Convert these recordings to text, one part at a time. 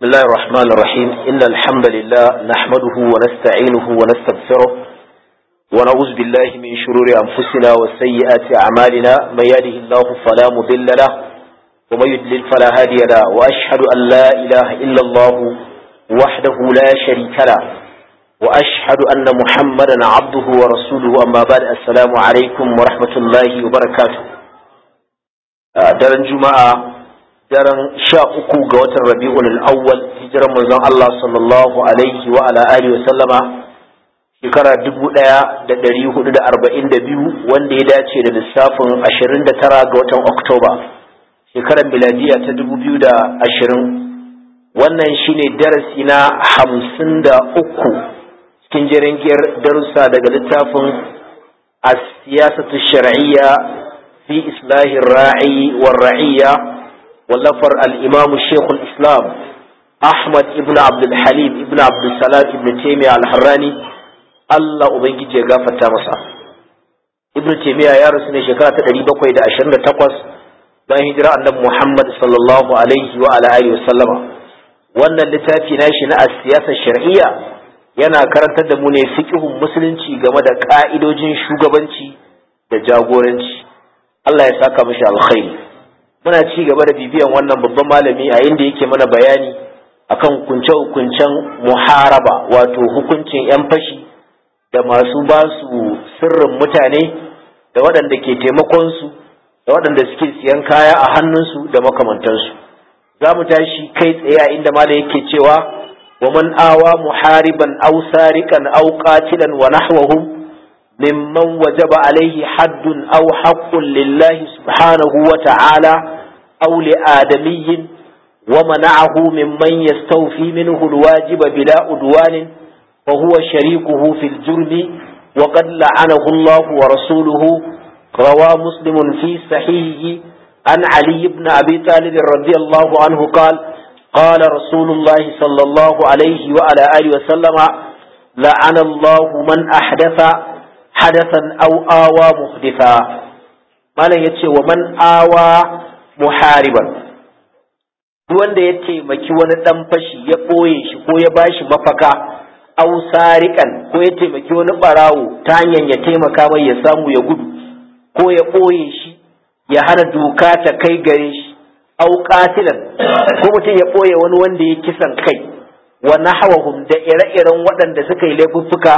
بسم الله الرحمن الرحيم إن الحمد لله نحمده ونستعينه ونستغفره ونعوذ بالله من شرور أنفسنا وسيئات أعمالنا من يهده الله فلا مضل له ومن يضلل فلا هادي له وأشهد أن لا إله إلا الله وحده لا شريك له وأشهد أن محمدا عبده ورسوله أما بعد السلام عليكم ورحمة الله وبركاته daren juma'a daren sha uku ga watan rabi'ul awwal hijiran manzon Allah sallallahu alaihi wa ala alihi wa sallama shekara dubu ɗaya da ɗari hudu da arba'in da biyu wanda ya dace da lissafin ashirin da tara ga watan oktoba shekarar miladiya ta dubu biyu da ashirin wannan shine darasi na hamsin da uku cikin jirgin darussa daga littafin as-siyasatu shar'iyya في إصلاح الراعي والرعية ولفر الإمام الشيخ الإسلام أحمد ابن عبد الحليم ابن عبد السلام ابن تيمية الحراني الله أبنجي جيغا فتامسا ابن تيمية يا رسول شكرا تدري بكوي دا أشرنا تقوس bayan hijira annabi Muhammad sallallahu alaihi wa ala alihi wasallama wannan littafi nashi na siyasar shar'iyya yana karantar da mu ne fiqhun musulunci game da ka'idojin shugabanci da jagoranci Allah ya saka mishi alkhairi muna ci gaba da bibiyan wannan babban malami a inda yake mana bayani akan kunce-kuncen muharaba wato hukuncin 'yan fashi da masu ba su sirrin mutane da waɗanda ke taimakon su da waɗanda suke siyan kaya a hannunsu da makamantansu za mu tashi kai tsaye a inda malam yake cewa wa man awa muhariban aw sariqan aw qatilan wa nahwahum ممن وجب عليه حد أو حق لله سبحانه وتعالى أو لآدمي ومنعه ممن يستوفي منه الواجب بلا أدوان فهو شريكه في الجرم وقد لعنه الله ورسوله روى مسلم في صحيحه عن علي بن أبي طالب رضي الله عنه قال قال رسول الله صلى الله عليه وعلى آله وسلم لعن الله من أحدث hadasan au awa muhditha malam ya ce wa man awa muhariban duk wanda ya taimaki wani dan fashi ya ɓoye shi ko ya bashi mafaka au sariƙan ko ya taimaki wani ɓarawo ta hanyar ya taimaka mai ya samu ya gudu ko ya ɓoye shi ya hana doka ta kai gare shi au qatilan ko mutum ya ɓoye wani wanda ya kisan kai wa nahawahum da ire-iren waɗanda suka yi laifuffuka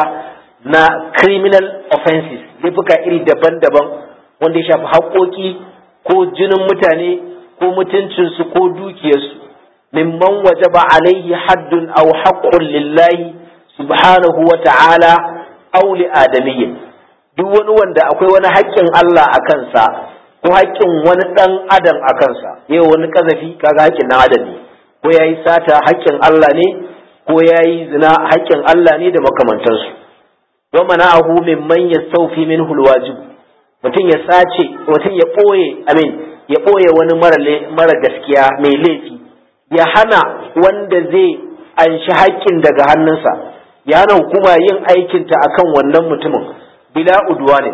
na criminal offenses laifuka iri daban-daban wanda ya shafi haƙoƙi ko jinin mutane ko mutuncinsu ko dukiyarsu mimman wajaba alaihi haddun aw haqqun lillahi subhanahu wa ta'ala aw li adamiyyin duk wani wanda akwai wani haƙƙin Allah a kansa ko haƙƙin wani ɗan adam a kansa yau wani kazafi kaga haƙƙin ɗan adam ne ko yayi sata haƙƙin Allah ne ko yayi zina haƙƙin Allah ne da makamantansu wa mana'ahu mimman yastawfi minhu alwajib mutum ya sace mutum ya boye amin ya boye wani mara mara gaskiya mai laifi ya hana wanda zai anshi haƙƙin daga hannunsa ya hana hukuma yin aikin ta akan wannan mutumin bila udwani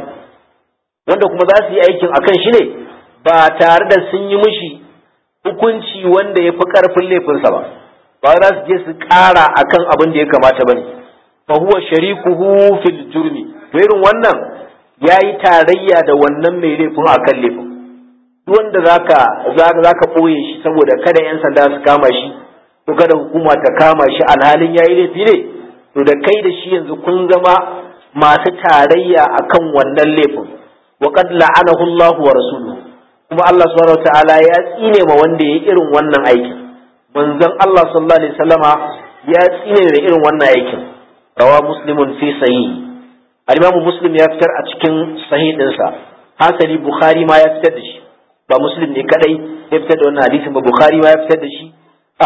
wanda kuma za su yi aikin akan shi ne ba tare da sun yi mishi hukunci wanda ya fi ƙarfin laifinsa ba ba za su je su ƙara akan abin da ya kamata ba ne fahuwa sharikuhu fil jurmi to irin wannan yayi tarayya da wannan mai laifin akan laifin duk wanda zaka zaka boye shi saboda kada yan sanda su kama shi ko kada hukuma ta kama shi alhalin yayi laifi ne to da kai da shi yanzu kun zama masu tarayya akan wannan laifin wa qad la'anahu Allah wa rasuluhu kuma Allah subhanahu wataala ya tsine ma wanda yayi irin wannan aikin manzon Allah sallallahu alaihi wasallama ya tsine da irin wannan aikin rawa muslimun fi sahih al-imamu muslim ya fitar a cikin sahih dinsa hasali bukhari ma ya fitar da shi ba muslim ne kadai ya fitar da wannan hadisin ba bukhari ma ya fitar da shi a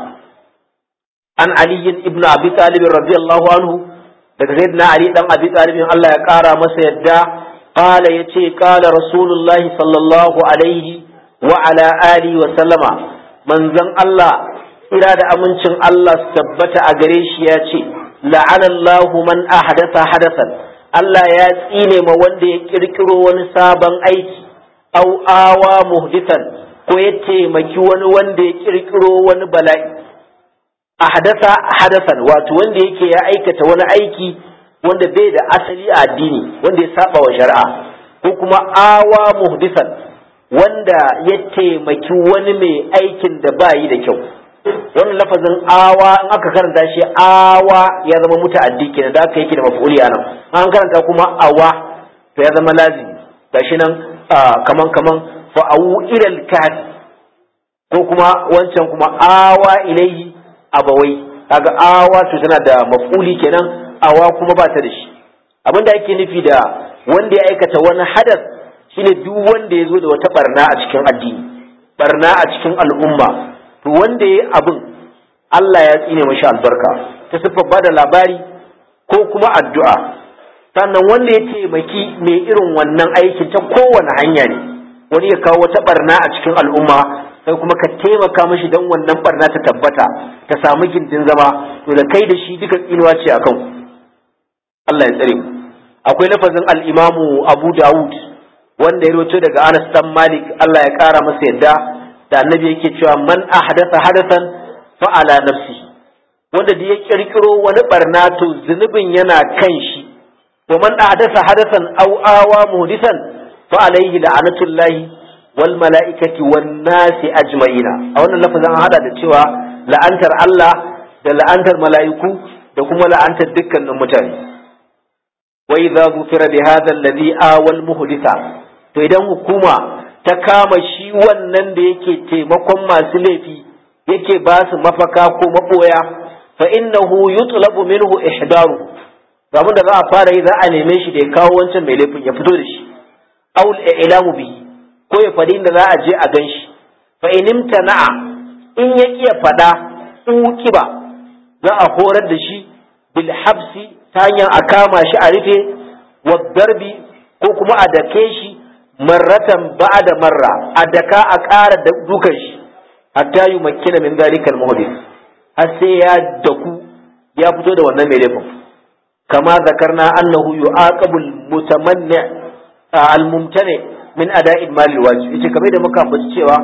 an ali ibn abi talib radiyallahu anhu daga sayyidina ali dan abi talib Allah ya kara masa yadda qala yace qala rasulullahi sallallahu alaihi wa ala alihi wa sallama manzon Allah ira da amincin Allah su tabbata a gare shi ya ce la'anallahu man ahdatha hadathan Allah ya tsine ma wanda ya kirkiro wani sabon aiki au awa muhdithan ko ya taimaki wani wanda ya kirkiro wani bala'i ahdatha hadasan wato wanda yake ya aikata wani aiki wanda bai da asali a addini wanda ya saba wa shari'a ko kuma awa muhdisan wanda ya taimaki wani mai aikin da ba yi da kyau wannan lafazin awa in aka karanta shi awa ya zama muta'addi kenan da aka yake da maf'uli anan an karanta kuma awa to ya zama lazimi gashi nan kaman kaman fa'awu ilal kafi ko kuma wancan kuma awa ilaihi abawai kaga awa to tana da maf'uli kenan awa kuma ba ta da shi abinda ake nufi da wanda ya aikata wani hadas shine duk wanda ya zo da wata barna a cikin addini barna a cikin al'umma to wanda ya abin Allah ya tsine mashi albarka ta siffar bada labari ko kuma addu'a sannan wanda ya taimaki mai irin wannan aikin ta kowane hanya ne wani ya kawo wata barna a cikin al'umma sai kuma ka taimaka mashi don wannan barna ta tabbata ta samu gindin zama to da kai da shi duka tsinuwa ce akan Allah ya tsare mu akwai lafazin al-Imamu Abu Dawud wanda ya rawaito daga Anas dan Malik Allah ya kara masa yadda da annabi yake cewa man ahdatha hadathan fa ala nafsi wanda da ya kirkiro wani barna to zunubin yana kan shi wa man ahdatha hadathan aw awa muhdisan fa alayhi la'natullahi wal mala'ikati wan nasi ajma'ina a wannan lafazin an hada da cewa la'antar Allah da la'antar mala'iku da kuma la'antar dukkanin mutane wa idza ghufira bi hadha alladhi awal muhditha to idan hukuma ta kama shi wannan da yake taimakon masu laifi yake ba su mafaka ko maboya fa innahu yutlabu minhu ihdaru abin da za a fara yi za a neme shi da ya kawo wancan mai laifin ya fito da shi aul ilamu bihi ko ya faɗi inda za a je a gan shi fa in imtana'a in ya kiya faɗa ukiba za a horar da shi bil habsi ta hanyar a kama shi a rufe wa darbi ko kuma a dake shi marratan ba'da marra a daka a ƙara da dukan shi hatta yi makina min zalikal muhdith har sai ya daku ya fito da wannan mai laifin kama zakarna annahu yu'aqabu al-mutamanni al-mumtani min ada'il mali wajib yace kamar da muka ambaci cewa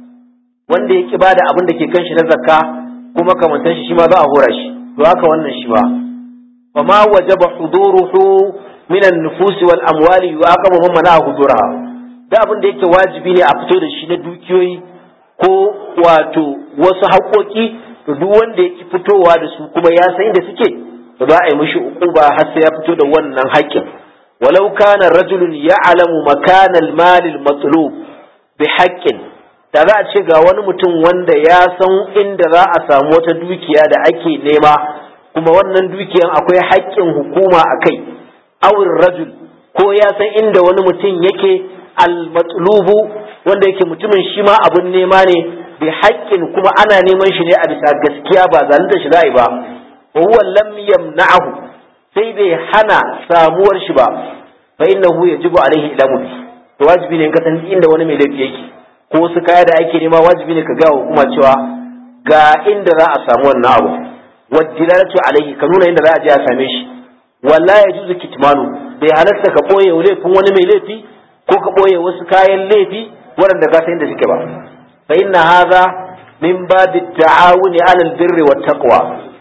wanda ya ki bada abin da ke kan shi na zakka kuma kamantan shi shi ma za a hora shi to haka wannan shi ba wa ma wajaba huduruhu min an-nufus wal amwali yu'aqabu man mana huduraha da abin da yake wajibi ne a fito da shi na dukiyoyi ko wato wasu haƙoƙi to duk wanda yake fitowa da su kuma ya san inda suke to za a yi mishi uquba har sai ya fito da wannan haƙƙin walau kana rajulun ya'lamu makana al-mal al-matlub bi haqqin da za a ce ga wani mutum wanda ya san inda za a samu wata dukiya da ake nema kuma wannan dukiyan akwai haƙƙin hukuma a kai awin rajul ko ya san inda wani mutum yake al-matlubu wanda yake mutumin shi ma abun nema ne bi haƙƙin kuma ana neman shi ne a bisa gaskiya ba zalunta shi za'i ba wa huwa lam yamna'ahu sai bai hana samuwar shi ba fa innahu yajibu alaihi ilamu bi to wajibi ne in ka san inda wani mai laifi yake ko wasu kaya da ake nema wajibi ne ka ga hukuma cewa ga inda za a samu wannan abu wadilalatu alaihi ka nuna inda za a je a same shi wala yajuzu kitmanu bai halarta ka boye laifin wani mai laifi ko ka boye wasu kayan laifi waɗanda ka san inda suke ba fa inna hadha min babi ta'awuni 'alal birri wat taqwa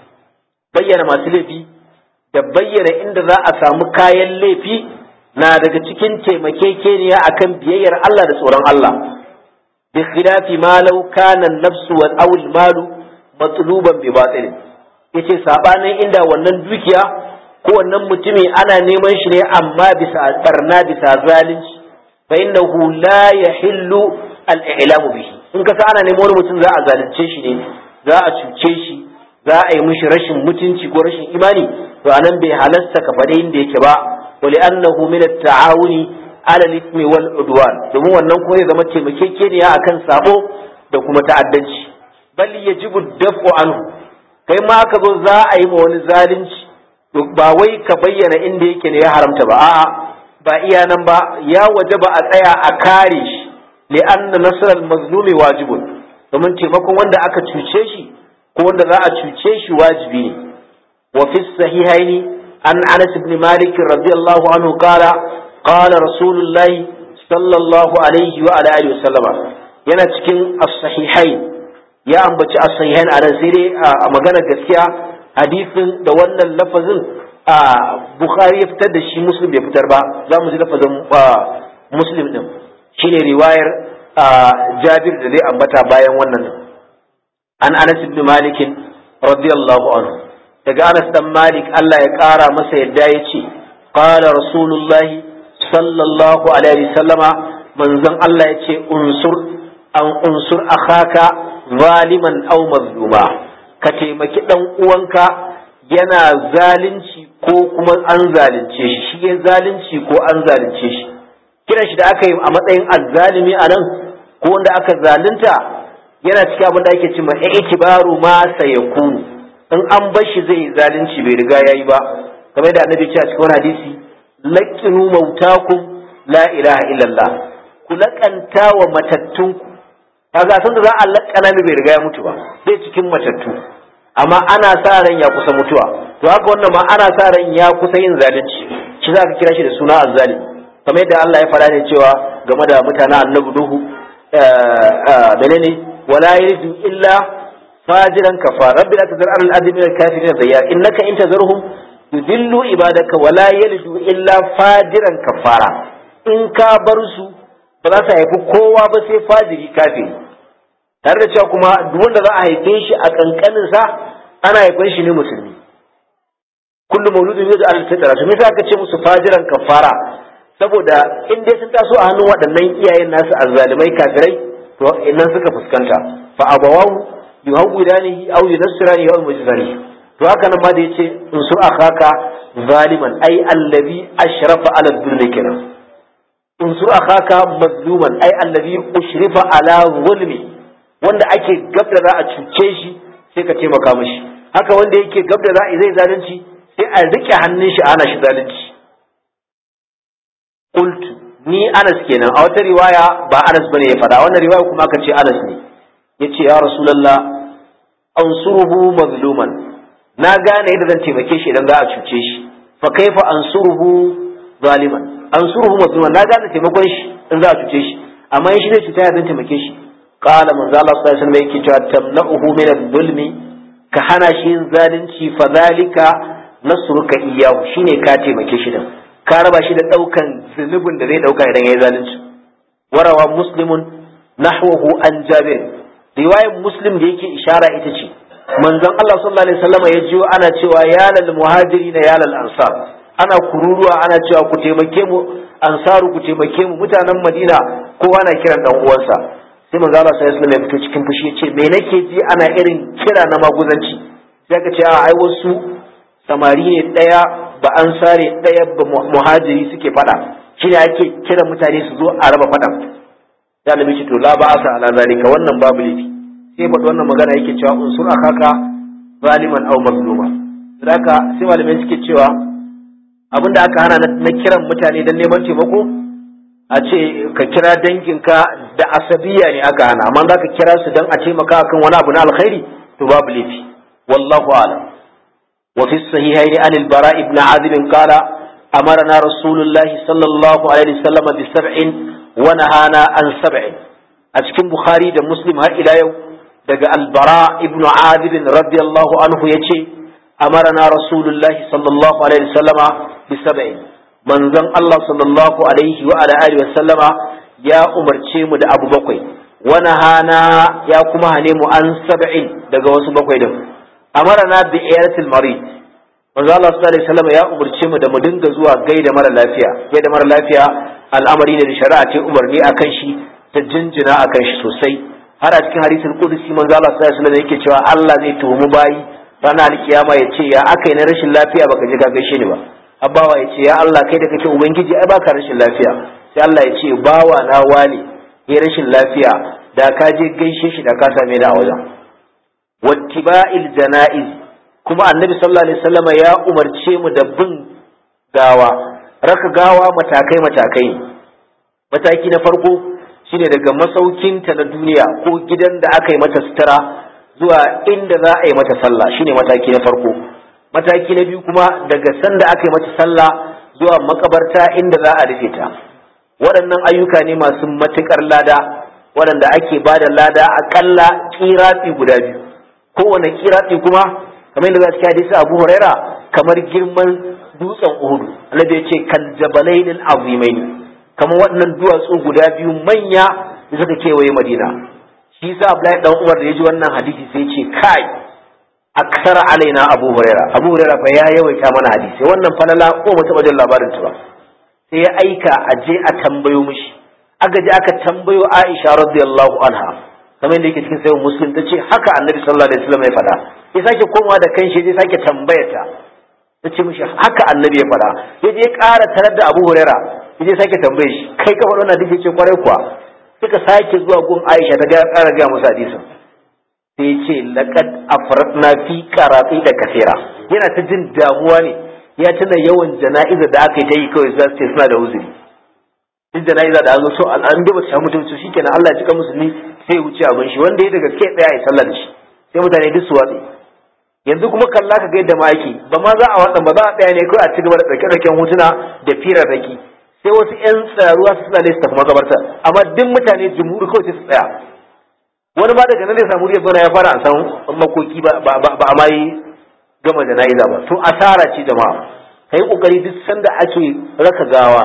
bayyana masu laifi da bayyana inda za a samu kayan laifi na daga cikin taimakekeniya akan biyayyar Allah da tsoron Allah bi khilafi ma law kana an-nafsu wal aw al-malu matluban bi batil yace sabanin inda wannan dukiya ko wannan mutumi ana neman shi ne amma bisa barna bisa zalunci fa innahu la yahillu al-i'lamu bihi in ka ana neman wani mutum za a zalunce shi ne za a cuce shi za a yi mishi rashin mutunci ko rashin imani to anan bai halasta ka faɗi inda yake ba wali annahu min at-ta'awuni ala al-ithmi wal udwan domin wannan kuma ya zama taimakekeniya akan sabo da kuma ta'addanci bal yajibu daf'u anhu kai ma ka zo za a yi ma wani zalunci to ba wai ka bayyana inda yake ne ya haramta ba a'a ba iya nan ba ya wajaba a tsaya a kare shi li'anna nasral mazlumi wajibun domin taimakon wanda aka cuce shi ko wanda za a cuce shi wajibi ne wa fi sahihaini an Anas ibn Malik radiyallahu anhu qala qala rasulullahi sallallahu alaihi wa ala alihi wasallama yana cikin as-sahihain ya ambaci as-sahihain a nan sai dai a magana gaskiya hadisin da wannan lafazin a Bukhari ya fitar da shi Muslim bai fitar ba za mu ji lafazin Muslim din shine riwayar Jabir da zai ambata bayan wannan an Anas ibn Malik radiyallahu anhu daga Anas dan Malik Allah ya kara masa yadda ya ce qala Rasulullah sallallahu alaihi wasallama manzon Allah ya ce unsur an unsur akhaka zaliman aw mazluma ka taimaki dan uwanka yana zalunci ko kuma an zalunce shi shi ya zalunci ko an zalunce shi kiran shi da aka yi a matsayin azzalimi a nan ko wanda aka zalunta yana cikin abin da ake ce ma ikibaru ma sayakunu in an bar shi zai zalunci bai riga yayi ba kamar da annabi ce a cikin wani hadisi laqinu mautakum la ilaha illallah ku laƙanta wa matattunku kaga san da za a laƙana mai bai riga ya mutu ba zai cikin matattu amma ana sa ran ya kusa mutuwa to haka wannan ma ana sa ran ya kusa yin zalunci shi za ka kira shi da suna azzali kamar yadda Allah ya faɗa ne cewa game da mutanen annabi Nuhu menene wala yalidu illa fajiran kafara rabbi la tazar al ardi min al kafirin dayya innaka in tazarhum yudillu ibadaka wala yalidu illa fajiran kafara in ka bar su ba za su haifi kowa ba sai fajiri kafiri tare da cewa kuma duk wanda za a haife shi a kankanin sa ana haifan shi ne musulmi kullu mauludin yadda al fitra to me yasa aka ce musu fajiran kafara saboda in dai sun taso a hannun waɗannan iyayen nasu azzalimai kafirai to idan suka fuskanta fa abawahu yuhawwidanihi aw yunassirani aw yumjizani to haka nan ma da yace in su akhaka zaliman ai allazi ashrafa ala dhulmi kenan in su akhaka mazluman ai allazi ushrifa ala zulmi wanda ake gab da za a cuce shi sai ka taimaka mishi haka wanda yake gab da za a zai zalunci sai a rike hannun shi ana shi zalunci qultu ni Anas kenan a wata riwaya ba Anas bane ya faɗa wannan riwaya kuma aka ce Anas ne yace ya Rasulullah ansuruhu mazluman na gane yadda zan taimake shi idan za a cuce shi fa kaifa ansuruhu zaliman ansuruhu mazluman na gane taimakon shi in za a cuce shi amma in shi zai cuta ya zan taimake shi qala manzo Allah sallallahu alaihi wasallam yake cewa tamna'uhu min adh-dhulmi ka hana shi yin zalunci fa zalika nasruka iyyahu shine ka taimake shi din ka raba shi da daukan zunubin da zai dauka idan yayi zalunci warawa muslimun nahwahu an jabir riwayar muslim da yake ishara ita ce manzon Allah sallallahu alaihi wasallam ya jiyo ana cewa ya lal muhajirin ya lal ansar ana kururuwa ana cewa ku taimake mu ansaru ku taimake mu mutanen Madina kowa na kiran dan uwansa sai manzo Allah sallallahu alaihi wasallam ya fito cikin fushi ya ce me nake ji ana irin kira na maguzanci sai ka ce a ai wasu samari ne daya ba ansare daya ba muhajiri suke fada shine ake kira mutane su zo a raba fadan ya nabi ce to la ba asa ala zalika wannan babu laifi sai faɗi wannan magana yake cewa unsur akaka zaliman aw mazluma haka sai malamai suke cewa abinda aka hana na kiran mutane don neman taimako a ce ka kira danginka da asabiya ne aka hana amma za ka kira su don a taimaka akan wani abu na alkhairi to babu laifi wallahu a'lam wa fi sahihaini an al-bara ibn azib qala amarna rasulullahi sallallahu alaihi wasallam bi sab'in wa nahana an sab'in a cikin bukhari da muslim har ila yau daga albara ibnu adib radiyallahu anhu yace amarna rasulullahi sallallahu alaihi wasallama bi sab'in manzon Allah sallallahu alaihi wa ala alihi wasallama ya umarce mu da abu bakwai wa nahana ya kuma hane mu an sab'in daga wasu bakwai din amarna bi iyaratil marid manzon Allah sallallahu alaihi wasallama ya umarce mu da mu dinga zuwa gaida mara lafiya gaida mara lafiya al'amari ne da shari'a ta umarni akan shi ta jinjina akan shi sosai har a cikin hadisin kudusi manzo Allah sallallahu alaihi wasallam yake cewa Allah zai tuhumi bayi ranar alkiyama ya ce ya aka yi na rashin lafiya baka je ka gaishe ni ba abawa ya ce ya Allah kai da kake ubangiji ai baka rashin lafiya sai Allah ya ce bawa na wani ya rashin lafiya da ka je gaishe shi da ka same ni a wajen wattiba'il janaiz kuma annabi sallallahu alaihi wasallam ya umarce mu da bin gawa raka gawa matakai matakai mataki na farko shine daga masaukinta na duniya ko gidan da aka yi mata sutura zuwa inda za a yi mata sallah shine mataki na farko mataki na biyu kuma daga sanda aka yi mata sallah zuwa makabarta inda za a rufe ta waɗannan ayyuka ne masu matuƙar lada waɗanda ake ba da lada aƙalla ƙiratsi guda biyu kowane ƙiratsi kuma kamar yadda za su hadisi abu huraira kamar girman dutsen uhudu annabi ya ce kal jabalain azimain kamar waɗannan duwatsu guda biyu manya da suka kewaye madina shi yasa abdullahi dan umar da ya ji wannan hadisi sai ce kai aksara alaina abu huraira abu huraira fa ya yawaita mana hadisi wannan falala ko mu taɓa jin labarin ta ba sai ya aika a je a tambayo mishi aka je aka tambayo Aisha radiyallahu anha kamar yadda yake cikin sayin muslim ta ce haka annabi sallallahu alaihi wasallam ya faɗa ya sake komawa da kanshi ya sake tambaya ta ta ce mishi haka annabi ya faɗa ya je ƙara tarar da Abu Huraira ya je sake tambaye shi kai ka faɗa wannan duk ce kwarai kuwa suka sake zuwa gun Aisha ta ga ƙara ga musu hadisin sai ya ce laqad afratna fi qarati da kasira yana ta jin damuwa ne ya tuna yawan jana'iza da aka yi ta yi kawai za su ce suna da uzuri duk jana'iza da an zo so an da ba su samu mutum su shikenan Allah ya cika musulmi sai ya wuce abin shi wanda ya daga kai tsaya ya sallah da shi sai mutane duk su watsi yanzu kuma kalla ka ga yadda ma yake ba ma za a wadan ba za a tsaya ne kawai a ci gaba da ɗauke ɗauken hotuna da firarraki sai wasu ƴan tsaruwa su suna ne su tafi makabarta amma duk mutane jumhuri kawai sai su tsaya wani ma daga nan zai samu riyar ya fara a san makoki ba a ma yi gama jana'iza ba to asara ce jama'a kai kokari duk sanda ake raka gawa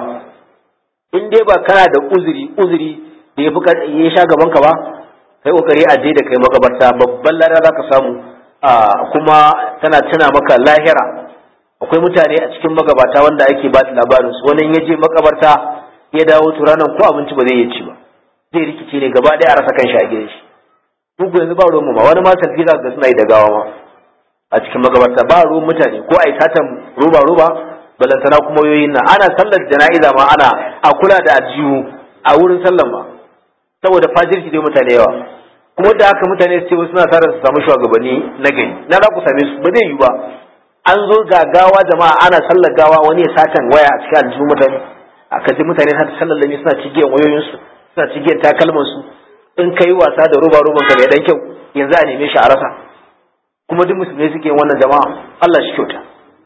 in dai ba kana da uzuri uzuri da ya fi ya sha gaban ka ba kai kokari a je da kai makabarta babban lada za ka samu kuma tana tana maka lahira akwai mutane a cikin magabata wanda ake ba da labarin su wani ya je makabarta ya dawo to ranar ko abinci ba zai iya ci ba zai rikice ne gaba ɗaya a rasa kan shi a gidan shi duk yanzu ba ruwan mu ma wani ma salfi za ga suna yi da gawa ma a cikin magabarta ba ruwan mutane ko a yi satan roba roba balantana kuma yoyin nan ana sallar jana'iza ma ana a kula da ajiyu a wurin sallar ma saboda fajirci dai mutane yawa kuma da haka mutane su ce wasu suna sa su samu shugabanni na gari na za ku same su ba zai yi ba an zo ga gawa jama'a ana sallar gawa wani ya satan waya a cikin aljihu mutane aka ji mutane har sallar lami suna cigiyan wayoyinsu suna cigiyan takalmansu in kai wasa da roba roban ka mai dan kyau yanzu a neme shi a rasa kuma duk musulmai suke wannan jama'a Allah shi kyauta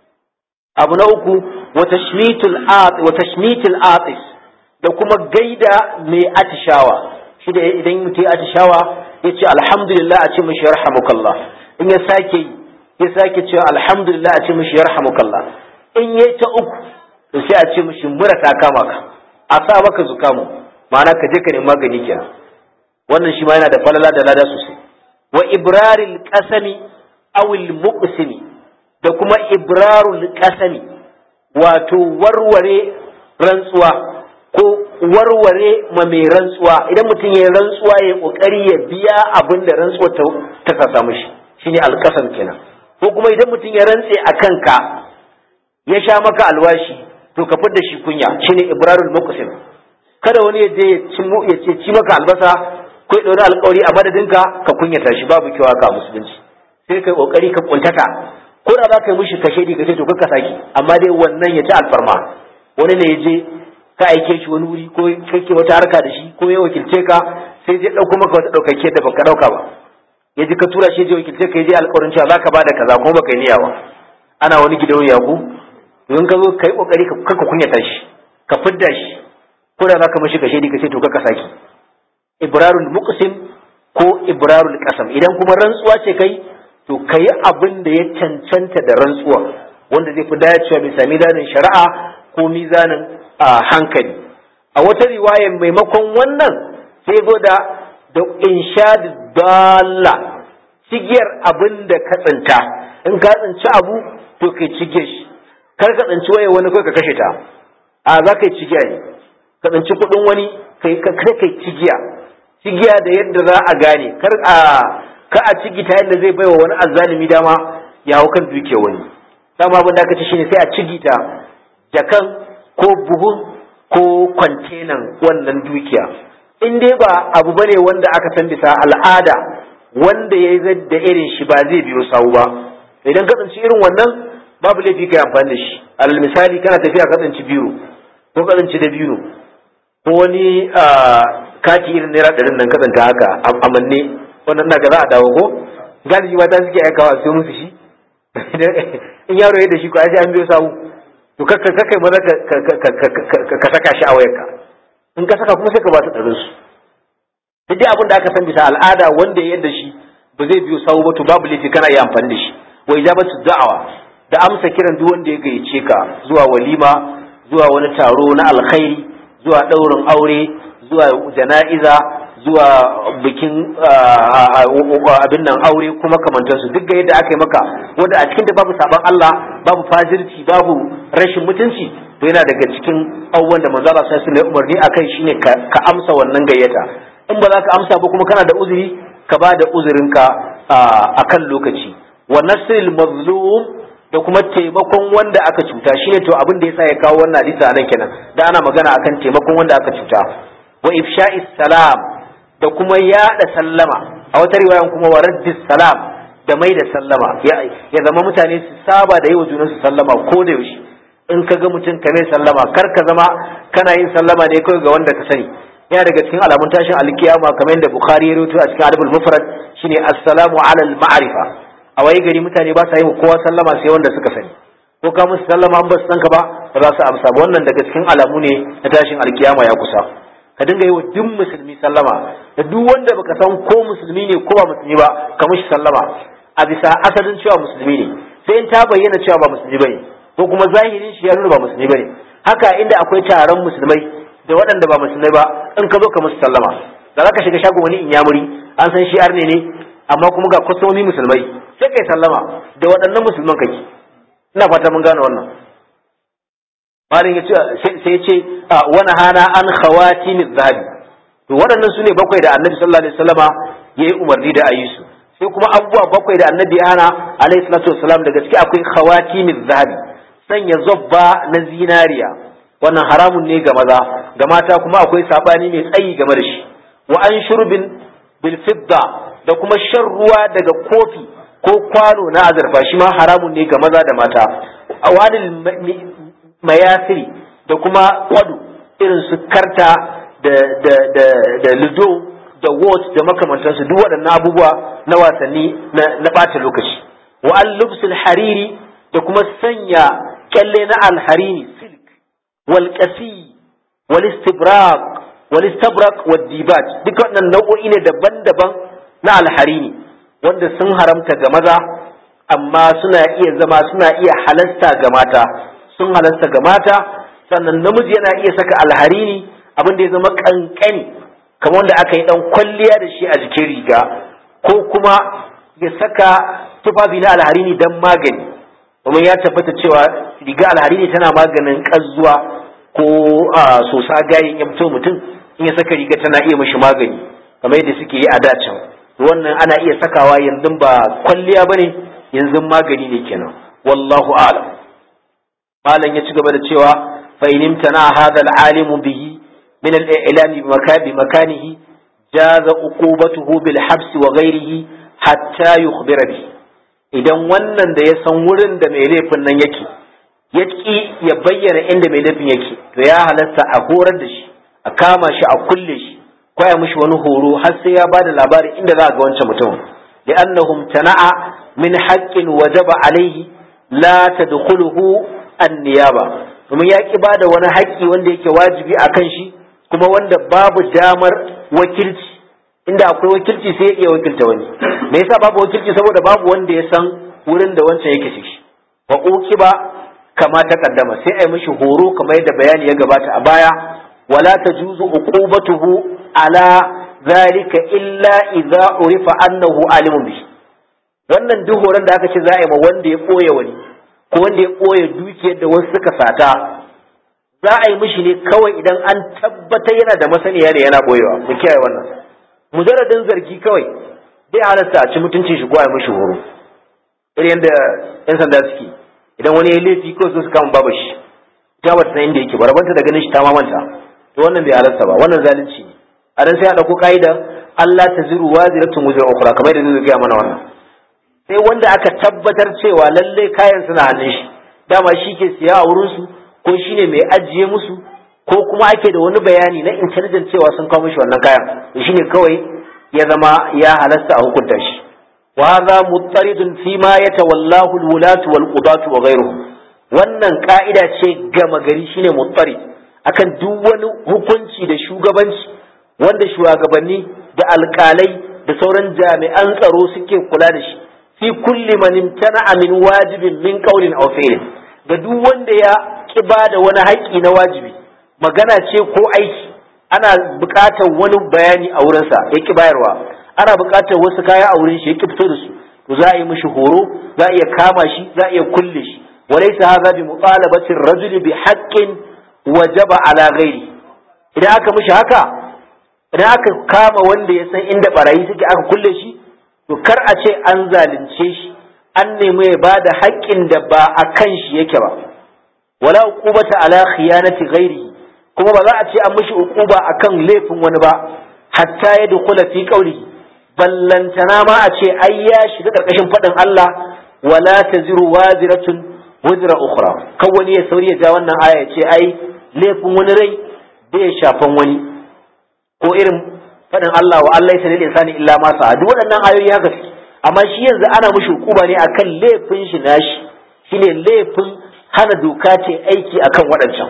abu na uku wa tashmitul atis da kuma gaida mai atishawa shi da idan mutum atishawa ya ce alhamdulillah a ce mishi yarhamukallah in ya sake yi ya sake cewa alhamdulillah a ce mishi yarhamukallah in ya ta uku to sai a ce mishi mura ta kama ka a sa maka zukamu ma'ana ka je ka nemi magani kenan wannan shi ma yana da falala da lada sosai wa ibraril qasami awil muqsimi da kuma ibrarul qasami wato warware rantsuwa ko warware ma mai rantsuwa idan mutum ya rantsuwa ya kokari ya biya abin da rantsuwa ta ta samu shi shine alqasam kenan ko kuma idan mutum ya rantse a kanka ya sha maka alwashi to ka fidda shi kunya shine ibrarul muqsim kada wani ya je ya ce ci maka albasa ko ya ɗauri alƙawari a madadinka ka kunyata shi babu kyau haka a musulunci sai kai kokari ka kuntata ko da za ka yi mishi kashe ka ce to ka saki amma dai wannan ya ci alfarma wani ne ya je ka aike shi wani wuri ko kake wata harka da shi ko ya wakilce ka sai je ɗauko maka wata ɗaukake da baka ɗauka ba ya ji ka tura shi je wakilce ka ya je alƙawarin cewa za ka bada kaza kuma baka yi niyya ba ana wani gidan yaku in ka zo ka yi kokari ka kunyata shi ka fidda shi ko da za ka mishi kashe ka ce to ka saki ibrarul muqsim ko ibrarul qasam idan kuma rantsuwa ce kai to kai abin da ya cancanta da rantsuwa wanda zai fi dacewa bisa mizanin shari'a ko mizanin hankali a wata riwaya maimakon wannan sai zo da da inshad dalla cigiyar abin da ka tsinta in ka tsinci abu to kai cigiyar shi kar ka tsinci waye wani kai ka kashe ta a za ka yi cigiya ne ka tsinci kuɗin wani kai kai cigiya cigiya da yadda za a gane kar a ka a cigita yadda zai baiwa wani azzalimi dama ya hau kan duke wani dama abin da aka ce shine sai a cigita jakan ko buhun ko kwantenan wannan dukiya in dai ba abu bane wanda aka san bisa al'ada wanda ya yi da irin shi ba zai biyo sawu ba idan ka tsinci irin wannan babu laifi kai amfani da shi alal misali kana tafiya ka tsinci biro ko ka tsinci da biro ko wani kati irin naira ɗarin nan kasanta haka a manne wannan na ga za a dawo ko galibi mata suke aikawa sai musu shi in yaro ya da shi ko ai sai an biyo sawu to ka kai maza ka saka shi a wayarka in ka saka kuma sai ka ba su ɗarin su duk dai abin da aka san bisa al'ada wanda ya yadda shi ba zai biyo sawu ba to babu laifi kana iya amfani da shi wa ijabatu da'awa da amsa kiran duk wanda ya gayyace ka zuwa walima zuwa wani taro na alkhairi zuwa daurin aure zuwa jana'iza zuwa bikin abin nan aure kuma kamantansu duk ga yadda aka yi maka wanda a cikin da babu saban Allah babu fajirci babu rashin mutunci to yana daga cikin abubuwan da manzo Allah sai ya umarni akai shine ka amsa wannan gayyata in ba za ka amsa ba kuma kana da uzuri ka ba da uzurinka akan lokaci wa nasril mazlum da kuma taimakon wanda aka cuta shine to abin da yasa ya kawo wannan hadisi anan kenan da ana magana akan taimakon wanda aka cuta wa ifsha'is salam da kuma yaɗa sallama a wata riwayan kuma wa raddis salam da mai da sallama ya zama mutane su saba da yi wa junansu sallama ko da yaushe in ka ga mutum ka mai sallama kar ka zama kana yin sallama ne kawai ga wanda ka sani yana daga cikin alamun tashin alkiyama kamar yadda bukhari ya rawaito a cikin adabul mufrad shine assalamu ala al ma'rifa a waye gari mutane ba sa yi wa kowa sallama sai wanda suka sani ko ka musu sallama an ba su san ka ba ba za su amsa ba wannan daga cikin alamu ne na tashin alkiyama ya kusa ka dinga yi wa duk musulmi sallama da duk wanda baka san ko musulmi ne ko ba musulmi ba ka mishi sallama a bisa asalin cewa musulmi ne sai in ta bayyana cewa ba musulmi bane ko kuma zahirin shi ya nuna ba musulmi bane haka inda akwai taron musulmai da waɗanda ba musulmai ba in ka zo ka musu sallama da za ka shiga shagon wani inyamuri an san shi arne ne amma kuma ga kwastomomi musulmai sai kai sallama da waɗannan musulman kake ina fata mun gane wannan malin ya ce sai ce wani hana an khawati min zahabi to waɗannan su ne bakwai da annabi sallallahu alaihi wasallama ya yi umarni da ayi su sai kuma abubuwa bakwai da annabi ya hana alaihi salatu wasalam da gaske akwai khawati min zahabi sanya zobba na zinariya wannan haramun ne ga maza ga mata kuma akwai sabani mai tsayi game da shi wa an shurbin bil fidda da kuma shan ruwa daga kofi ko kwano na azurfa shi ma haramun ne ga maza da mata awadil mayasiri da kuma kwado irin su karta da da da da lido da wot da makamantansu duk waɗannan abubuwa na wasanni na ɓata lokaci wa an lubsul hariri da kuma sanya kyalle na alharini silk wal qasi wal istibraq wal istabrak wal dibat duk waɗannan nau'o'i ne daban-daban na alharini wanda sun haramta ga maza amma suna iya zama suna iya halasta ga mata sun halasta ga mata sannan namiji yana iya saka alharini abin da ya zama kankani kamar wanda aka yi dan kwalliya da shi a jikin riga ko kuma ya saka tufafi na alharini dan magani domin ya tabbata cewa riga alharini tana maganin ƙazuwa ko sosa gayin ya fito mutum in ya saka riga tana iya mashi magani kamar yadda suke yi a dacin wannan ana iya sakawa yanzu ba kwalliya bane yanzu magani ne kenan wallahu a'lam malam ya ci gaba da cewa fa in imtana hadha al-alimu bihi min al-i'lam bi makanihi jaza uqubatuhu bil habs wa ghayrihi hatta yukhbira bihi idan wannan da ya san wurin da mai laifin nan yake ya ki ya bayyana inda mai laifin yake to ya halatta a horar da shi a kama shi a kulle shi ko ya mishi wani horo har sai ya bada labari inda za a ga wancan mutum li'annahum tana'a min haqqin wajaba alaihi la tadkhuluhu an-niyaba domin ya ki bada wani haƙƙi wanda yake wajibi akan shi kuma wanda babu damar wakilci inda akwai wakilci sai ya iya wakilta wani me yasa babu wakilci saboda babu wanda ya san wurin da wancan yake shi wa uqiba kama ta kaddama sai ai mishi horo kamar yadda bayani ya gabata a baya wala tajuzu uqubatuhu ala zalika illa idza urifa annahu alimun bi wannan duk horon da aka ce za a yi ma wanda ya koya wani ko wanda ya koya dukiyar da wasu suka sata za a yi mishi ne kawai idan an tabbatar yana da masaniya ne yana boyewa mu kiyaye wannan mujarradin zargi kawai bai halatta a ci mutuncin shi ko a yi mishi horo irin yadda yan sanda suke idan wani ya laifi ko su kama babu shi ta bata san inda yake ba rabanta da ganin shi ta mamanta to wannan bai halatta ba wannan zalunci ne a dan sai a dauko ka'ida Allah ta ziru waziratun wuzur ukhra kamar da zai gaya mana wannan sai wanda aka tabbatar cewa lalle kayan suna hannun shi dama shi ke siya a wurin su ko shine mai ajiye musu ko kuma ake da wani bayani na intelligence cewa sun kawo mishi wannan kayan to shine kawai ya zama ya halasta a hukunta shi wa hadha muttaridun fi ma yatawallahu alwulatu walqudatu wa ghayruhum wannan ka'ida ce gama gari shine muttarid akan duk wani hukunci da shugabanci wanda shugabanni da alƙalai da sauran jami'an tsaro suke kula da shi fi kulli man imtana min wajibin min qawlin aw fi'lin ga duk wanda ya ki da wani haƙƙi na wajibi magana ce ko aiki ana buƙatar wani bayani a wurinsa ya ki bayarwa ana buƙatar wasu kaya a wurin shi ya ki fito da su to za a yi mishi horo za a iya kama shi za a iya kulle shi walaysa hadha bi mutalabati ar-rajuli bi haqqin wajaba ala ghairi idan aka mishi haka idan aka kama wanda ya san inda barayi suke aka kulle shi to kar a ce an zalunce shi an nemi ya bada haƙƙin da ba a kan shi yake ba wala uqubata ala khiyanati ghairi kuma ba za a ce an mishi uquba akan laifin wani ba hatta ya dukula fi qawlihi ballantana ma a ce ai ya shiga karkashin faɗin Allah wala taziru waziratun wizra ukhra kan wani ya sauri ya ja wannan aya ya ce ai laifin wani rai bai shafan wani ko irin faɗin Allah wa Allah ya lil insani illa ma sa duk waɗannan ayoyi haka suke amma shi yanzu ana mishi hukuma ne akan laifin shi nashi shine laifin hana doka ce aiki akan waɗancan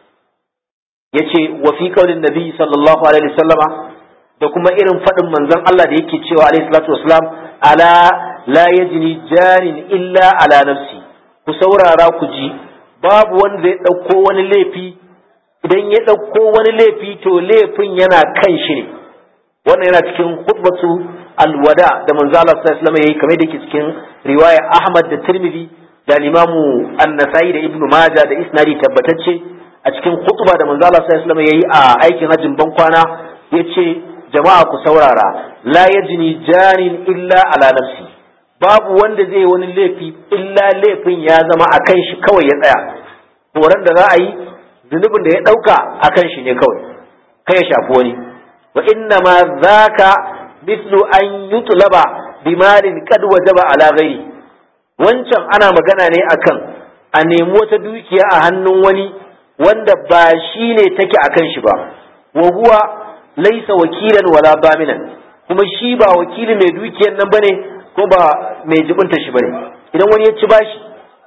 yace wa fi qaulin nabi sallallahu alaihi wasallama da kuma irin faɗin manzon Allah da yake cewa alaihi salatu wasalam ala la yajni jarin illa ala nafsi ku saurara ku ji babu wanda zai ɗauko wani laifi idan ya ɗauko wani laifi to laifin yana kan shi ne wannan yana cikin khutbatu alwada da manzo Allah sallallahu alaihi wasallam yayi kamar da yake cikin riwaya Ahmad da Tirmidhi da Imamu An-Nasa'i da Ibn Majah da isnadi tabbatacce a cikin khutba da manzo Allah sallallahu alaihi wasallam yayi a aikin hajjin bankwana yace jama'a ku saurara la yajni jarin illa ala nafsi babu wanda zai yi wani laifi illa laifin ya zama a kan shi kawai ya tsaya horon da za a yi zunubin da ya ɗauka a kan shi ne kawai kai ya shafi wani wa inna ma zaka mislu an yutlaba bimalin kad wajaba ala ghairi wancan ana magana ne akan a nemi wata dukiya a hannun wani wanda ba shi ne take a kan shi ba wa huwa laisa wakilan wala baminan kuma shi ba wakili mai dukiyar nan bane ko ba mai jibinta shi bane idan wani ya ci bashi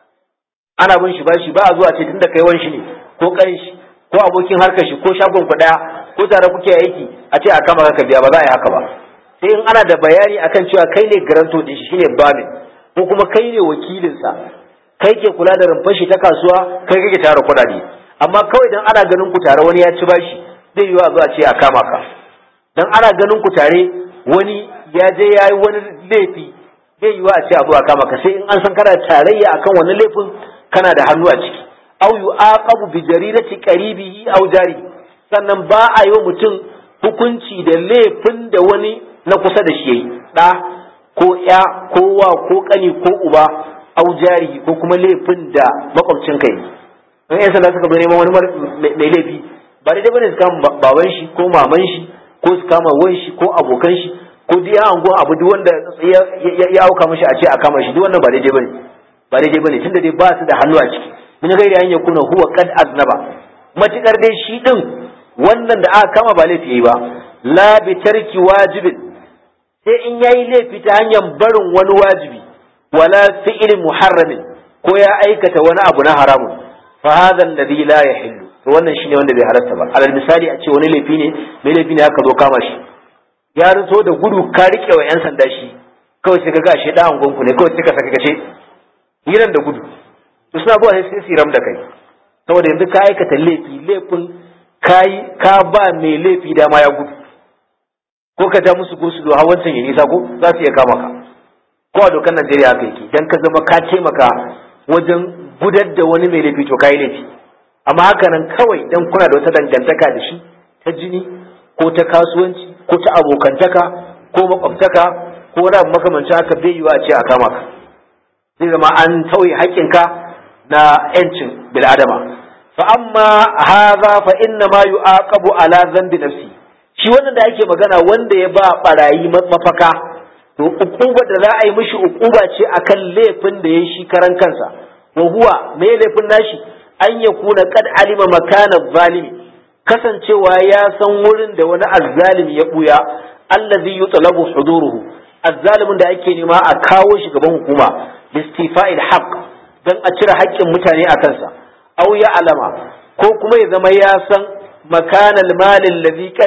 ana bin shi bashi ba a zuwa ce tunda kai wani shi ne ko karin shi ko abokin harkar shi ko shagon ku daya ko tare kuke aiki a ce a kama ka biya ba za a yi haka ba sai in ana da bayani akan cewa kai ne garanto din shi shine bamin ko kuma kai ne wakilinsa kai ke kula da rumfar shi ta kasuwa kai kake tara kuɗaɗe amma kawai dan ana ganin ku tare wani ya ci bashi zai yiwu a zuwa ce a kama ka dan ana ganin ku tare wani ya je ya yi wani laifi zai yiwu a ce a zuwa kama ka sai in an san kana tarayya akan wani laifin kana da hannu a ciki aw yu'aqabu bi jarirati qaribihi aw jari sannan ba a yi wa mutum hukunci da laifin da wani na kusa da shi yayi da ko ya ko wa ko kani ko uba aw jari ko kuma laifin da makwabcin kai in yan sanda suka bi neman wani mai laifi ba daidai bane su kama baban shi ko maman shi ko su kama wan shi ko abokan shi ko duk ya angon abu duk wanda ya auka mishi a ce a kama shi duk wannan ba daidai bane ba daidai bane tunda dai ba su da hannu a ciki min gairi an yakuna huwa qad aznaba matukar dai shi din wannan da aka kama ba laifi yayi ba la bi tarki wajibin sai in yayi laifi ta hanyar barin wani wajibi wala fi'il muharramin ko ya aikata wani abu na haramun fa hadha alladhi la yahillu to wannan shine wanda bai halatta ba alal misali a ce wani laifi ne mai laifi ne aka zo kama shi ya rinso da gudu ka rike wa yan sanda shi kawai sai ka ga shi dan gonku ne kawai sai ka saka kace hiran da gudu to suna zuwa sai su ram da kai saboda yanzu ka aikata laifi laifin kai ka ba mai laifi dama ya gudu ko ka ja musu gosu do hawancin ya nisa ko za su iya kama ka ko a dokar Najeriya haka yake dan ka zama ka taimaka wajen gudar da wani mai laifi to kai laifi amma haka nan kawai dan kuna da wata dangantaka da shi ta jini ko ta kasuwanci ko ta abokantaka ko makwabtaka ko wani abu makamancin haka bai yiwa a ce a kama ka zai zama an tauye haƙƙinka na ‘yancin bil'adama fa amma haza fa inna ma yu'aqabu ala dhanbi nafsi shi wannan da ake magana wanda ya ba barayi mafaka to ukuba da za a yi mishi ukuba ce akan laifin da ya shi karan kansa wa huwa me laifin nashi an ya kuna kad alima makana zalimi kasancewa ya san wurin da wani azzalimi ya buya allazi yutlabu huduruhu azzalimin da ake nema a kawo shi gaban hukuma listifa'il haqq dan a cire haƙƙin mutane a kansa aw ya alama ko kuma ya zama ya san makanal malin ladhi qad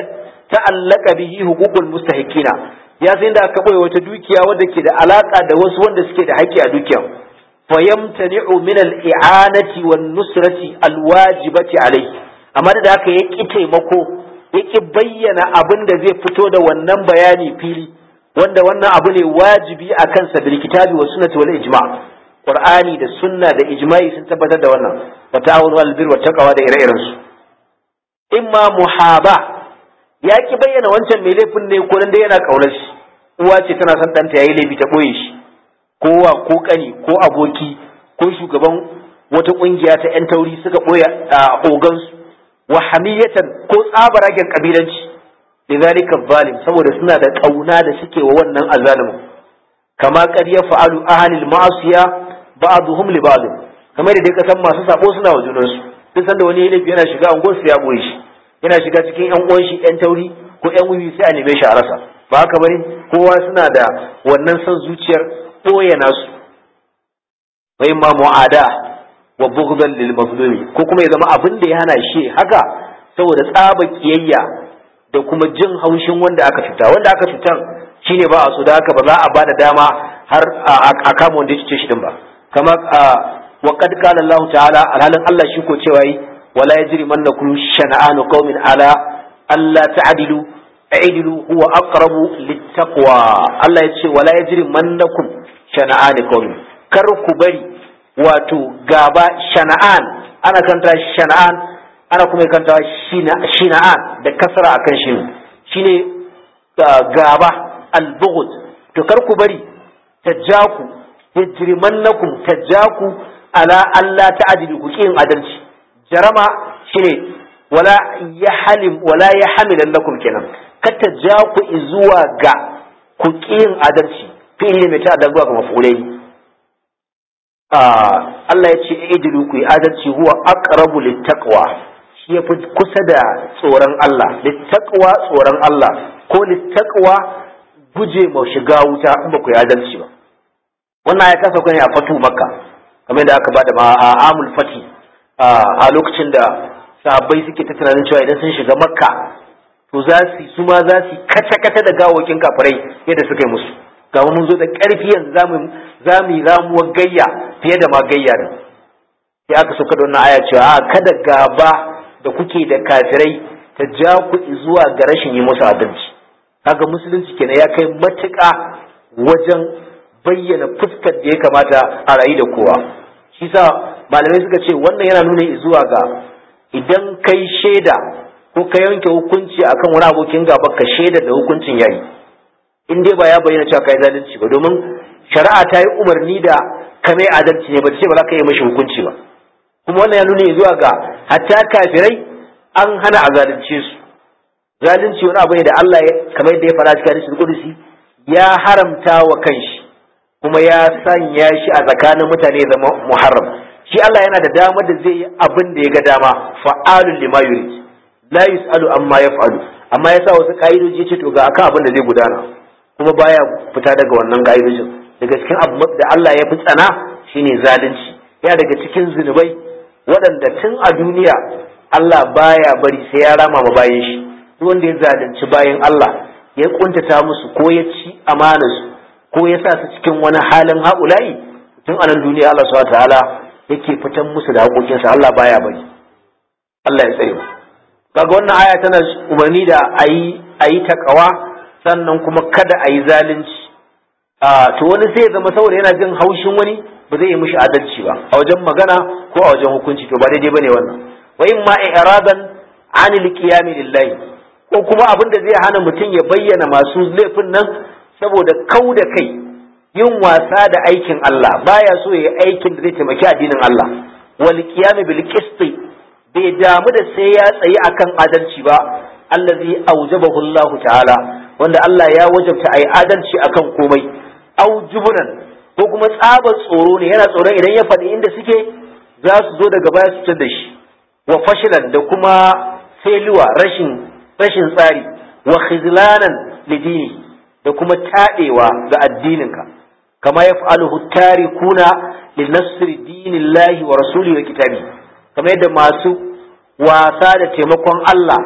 ta'allaka bihi huququl mustahiqina ya san da aka boye wata dukiya wadda ke da alaka da wasu wanda suke da haƙƙi a dukiya fayamtani'u min al-i'anati wan nusrati al-wajibati alayhi amma da haka ya ki taimako ya ki bayyana abin da zai fito da wannan bayani fili wanda wannan abu ne wajibi a kansa bil kitabi wa sunnati wal ijma' qur'ani da sunna da ijma'i sun tabbatar da wannan wa ta'awunu al birr wa taqwa da ire-iren su imma muhaba ya ki bayyana wancan mai laifin ne ko dan dai yana kaunar shi uwa ce tana son ɗanta yayi laifi ta boye shi ko wa ko kani ko aboki ko shugaban wata kungiya ta yan tauri suka boye ogansu wa hamiyatan ko tsabaragen kabilanci lidhalika zalim saboda suna da kauna da suke wa wannan azalimin kama qad yaf'alu ahli al-ma'siya ba'dhum li ba'd kamar da dai kasan masu sabo suna wa junansu duk sanda wani laifi yana shiga angon su ya boye shi yana shiga cikin yan uwan shi yan tauri ko yan wuyi sai a neme shi a rasa ba haka bane kowa suna da wannan son zuciyar boye nasu wa imma mu'ada wa bughdan lil mazlumi ko kuma ya zama abin da ya hana shi haka saboda tsaba kiyayya da kuma jin haushin wanda aka cuta wanda aka cutan shine ba a so da haka ba za a ba da dama har a kama wanda ya cuce shi din ba kama wa qad qala Allah ta'ala alhalin Allah shi ko cewa yi wala yajri mannakum shana'anu qaumin ala alla ta'dilu i'dilu huwa aqrabu littaqwa Allah ya ce wala yajri mannakum shana'anu qaumin kar ku bari wato gaba shana'an ana kanta shana'an ana kuma kanta shina'an da kasara akan shi shine gaba al-bughd to kar ku bari tajaku yajrimannakum tajaku ala Allah ta'dilu ku kin adalci jarama shine wala yahlim wala yahmilan lakum kenan ka tajaku zuwa ga ku kin adalci fi'ili mai ta da zuwa ga mafulai Allah ya ce idilu ku yi adalci huwa aqrabu littaqwa shi yafi kusa da tsoron Allah littaqwa tsoron Allah ko littaqwa guje ma shiga wuta in ba ku yi adalci ba wannan ya kasa kai a fatu makka kamar da aka bada ma a amul fati a lokacin da sahabbai suke ta tunanin cewa idan sun shiga makka to za su su ma za su kace kace da gawokin kafirai yadda suka yi musu ga mun zo da ƙarfi yanzu za mu za mu yi ramuwar gayya fiye da ma gayya da sai aka sauka da wannan aya cewa a kada gaba da kuke da kafirai ta ja ku zuwa ga rashin yi musu adalci kaga musulunci kenan ya kai matuƙa wajen bayyana fuskar da ya kamata a rayu da kowa shi sa malamai suka ce wannan yana nuna zuwa ga idan kai shaida ko ka yanke hukunci akan wani abokin gaba ka shaida da hukuncin yayi in dai ba ya bayyana cewa kai zalunci ba domin shari'a ta yi umarni da ka mai adalci ne ba ce ba za ka yi mashi hukunci ba kuma wannan ya nuna zuwa ga hatta kafirai an hana a zalunce su zalunci wani abu ne da Allah kamar yadda ya fara cikin hadisul qudusi ya haramta wa kanshi kuma ya sanya shi a tsakanin mutane zama muharram shi Allah yana da dama da zai yi abin da ya ga dama fa'alul lima yurid la yusalu amma yaf'alu amma ya sa wasu ka'idoji ce to ga akan abin da zai gudana kuma baya fita daga wannan ka'idojin daga cikin abu da Allah ya fi tsana shine zalunci yana daga cikin zunubai waɗanda tun a duniya Allah baya bari sai ya rama ma bayan shi duk wanda ya zalunci bayan Allah ya kuntata musu ko ya ci amanarsu ko ya sa su cikin wani halin haƙula'i tun a nan duniya Allah subhanahu ta'ala yake fitan musu da haƙoƙinsa Allah baya bari Allah ya tsare mu kaga wannan aya tana umarni da ayi ayi takawa sannan kuma kada ayi zalunci a to wani sai ya zama saboda yana jin haushin wani ba zai yi mishi adalci ba a wajen magana ko a wajen hukunci to ba daidai bane wannan wa in ma i'radan anil qiyami lillahi ko kuma abin da zai hana mutum ya bayyana masu laifin nan saboda kau da kai yin wasa da aikin Allah baya so ya aikin da zai taimaki addinin Allah wal qiyam bil qist bai damu da sai ya tsayi akan adalci ba allazi aujabahu Allah ta'ala wanda Allah ya wajabta ayi adalci akan komai aujubunan ko kuma tsabar tsoro ne yana tsoron idan ya faɗi inda suke za su zo daga baya su da shi wa fashilan da kuma failure rashin rashin tsari wa khizlanan lidini da kuma taɗewa ga addininka kama ya fa'aluhu tarikuna li nasri dinillahi wa rasuli wa kitabi kama yadda masu wasa da taimakon Allah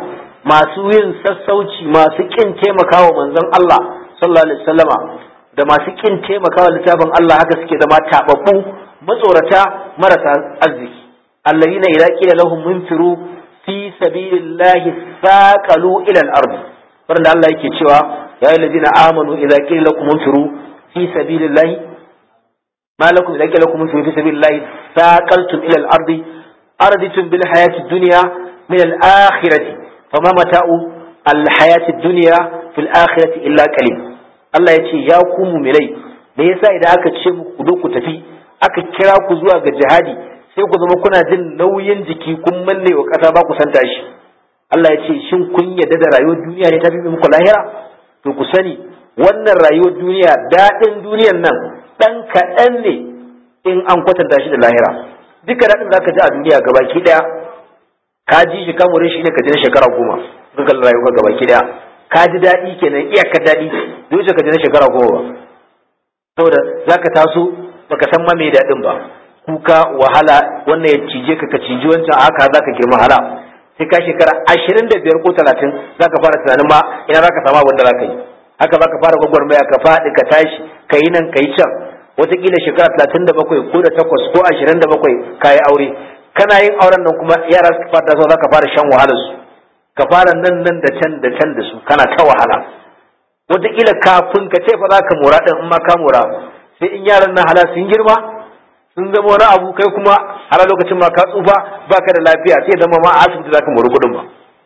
masu yin sassauci masu kin taimakawa manzon Allah sallallahu alaihi wasallama da masu kin taimakawa littafin Allah haka suke zama tababbu matsorata marasa arziki alladhina idza qila lahum munfiru fi sabilillahi saqalu ila al-ard wanda Allah yake cewa ya ayyuhallazina amanu idza qila lakum munfiru fi sabilillahi ma lakum idza qila lakum munfiru fi sabilillahi saqaltum ila al-ard araditum bil hayati ad-dunya min al-akhirati fama mata'u al-hayati ad-dunya fil akhirati illa qalil Allah ya ce ya ku mu'minai me yasa idan aka ce muku ku ku tafi aka kira ku zuwa ga jihadi sai ku zama kuna jin nauyin jiki kun manne wa ƙasa ba ku san tashi Allah ya ce shin kun yadda da rayuwar duniya ne ta fi muku lahira to ku sani wannan rayuwar duniya daɗin duniyan nan ɗan kaɗan ne in an kwatanta shi da lahira duka daɗin da ka ji a duniya gabaki ɗaya ka ji shi kamurin shi ne ka ji na shekara goma ka kalli rayuwar gabaki ɗaya ka ji daɗi kenan iyakar daɗi zai wuce ka ji na shekara goma ba saboda za ka taso baka san ma mai daɗin ba kuka wahala wannan ya cije ka ka ciji wancan haka za ka girma hala sai ka shekara ashirin da biyar ko talatin za ka fara tunanin ma ina za ka samu abin da za ka yi haka za ka fara gwagwarmaya ka faɗi ka tashi ka yi nan ka yi can wataƙila shekara talatin da bakwai ko da takwas ko ashirin da bakwai ka yi aure kana yin auren nan kuma yara su fara tasowa za ka fara shan wahalar su ka fara nan nan da can da can da su kana ta wahala wataƙila kafin ka ce fa za ka mora ɗin in ma ka mora sai in yaran nan hala sun girma sun zama wani abu kai kuma har lokacin ma ka tsufa baka da lafiya sai zama ma a asibiti zaka mori kuɗin ba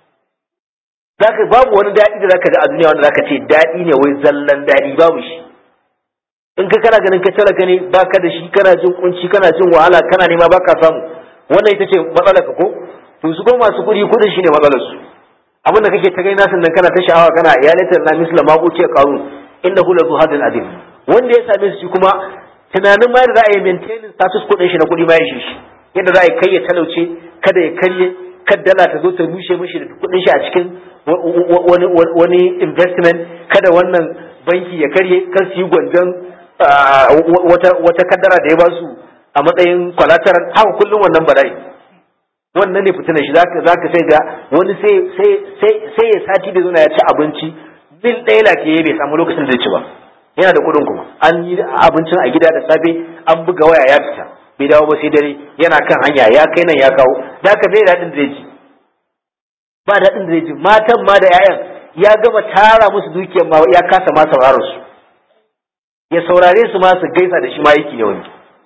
zaka babu wani daɗi da zaka ji a duniya wanda zaka ce daɗi ne wai zallan daɗi babu shi in ka kana ganin ka talaka ne baka da shi kana jin kunci kana jin wahala kana nema baka samu wannan ita ce matsalar ka ko to su ko masu kuɗi kuɗin shine matsalar su abin da kake ta gaina sannan kana ta sha'awa kana ya laita na misla ma uce qarun innahu la zuhadin adim wanda ya same su kuma tunanin ma da za a yi maintaining status kudin shi na kudi ma ya shi yadda za a yi kai ya talauce kada ya karye kada dala ta zo ta rushe mishi da kudin shi a cikin wani investment kada wannan banki ya karye kan su yi gwanjon wata kaddara da ya ba su a matsayin collateral haka kullum wannan bala'i wannan ne fitinan shi zaka zaka sai ga wani sai sai sai sai ya sati da zuna ya ci abinci bil ɗaya lafiya bai samu lokacin da zai ci ba yana da kuɗin kuma an yi abincin a gida da safe an buga waya ya fita bai dawo ba sai dare yana kan hanya ya kai nan ya kawo da ka bai daɗin da zai ji ba daɗin da zai ji matan ma da 'ya'yan ya gama tara musu dukiyar ma ya kasa ma sauraron su ya saurare su ma su gaisa da shi ma yake ne wani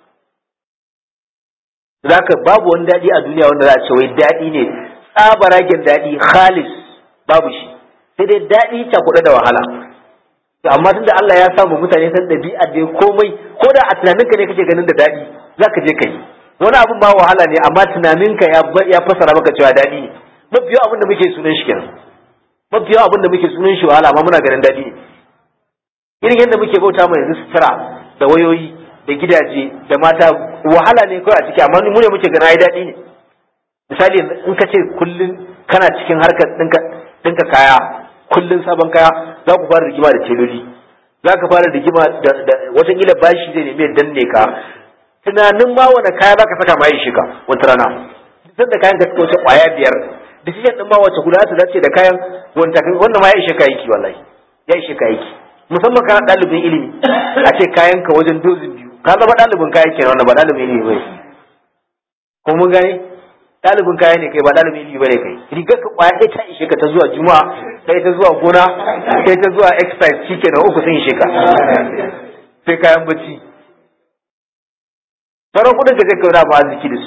zaka babu wani daɗi a duniya wanda za a ce wai daɗi ne tsabaragen daɗi khalis babu shi sai dai daɗi cakuɗe da wahala to amma tunda Allah ya samu mutane san ɗabi'a da komai ko da a tunaninka ne kake ganin da daɗi zaka je ka yi wani abin ba wahala ne amma tunaninka ya ya fasara maka cewa daɗi ne mafiya abin da muke sunan shi kenan mafiya abin da muke sunan shi wahala amma muna ganin daɗi ne irin yadda muke bauta mai yanzu sutura da wayoyi da gidaje da mata wahala ne kawai a ciki amma mu ne muke gana ai daɗi ne misali in ka ce kullum kana cikin harkar ɗinka kaya kullum sabon kaya za ku fara rigima da teloli za ka fara rigima da watakila bashi zai nemi danne ka tunanin ma wani kaya za ka saka ma shi ka wata rana duk da kayan ka suka wuce kwaya biyar decision din ma wace guda ta dace da kayan wanda wannan ma ya ishe ka yiki wallahi ya ishe ka yiki musamman kana ɗalibin ilimi a ce kayan ka wajen dozin biyu ka zama ɗalibin kayan kenan wannan ba ɗalibin ilimi bai ko mun gane ɗalibin kaya ne kai ba ɗalibin ilimi bane kai rigar ka kwaya ɗaya ta ishe ka ta zuwa juma'a ɗaya ta zuwa gona ɗaya ta zuwa exercise shi kenan uku sun ishe ka sai kayan bacci sauran kuɗin ka zai kauna ba arziki da su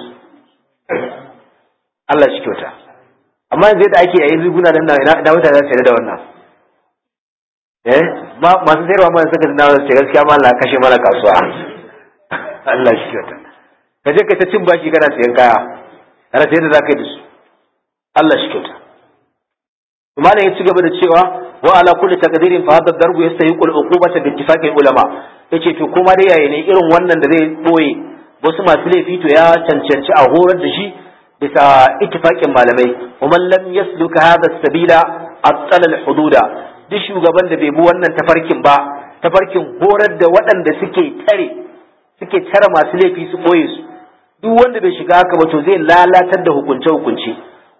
Allah shi kyauta amma yanzu yadda ake yayin riguna nan na mutane za su da wannan eh masu sayarwa mana suka na wasu gaskiya ma Allah kashe mana kasuwa Allah shi kyauta ka je ka ta cin baki kana sayan kaya rasa yadda za ka yi da su Allah shi kyauta malam ya ci gaba da cewa wa ala kulli taqdirin fa hadha darbu yastahiqu al-uqubata bi ittifaqi ulama yace to kuma dai yayi ne irin wannan da zai boye wasu masu laifi to ya cancanci a horar da shi bisa ittifaqin malamai ومن lam yasluka hadha sabila attala al-hududa duk shugaban da bai bi wannan tafarkin ba tafarkin horar da waɗanda suke tare suke tare masu laifi su boye su duk wanda bai shiga haka ba to zai lalatar da hukunce hukunce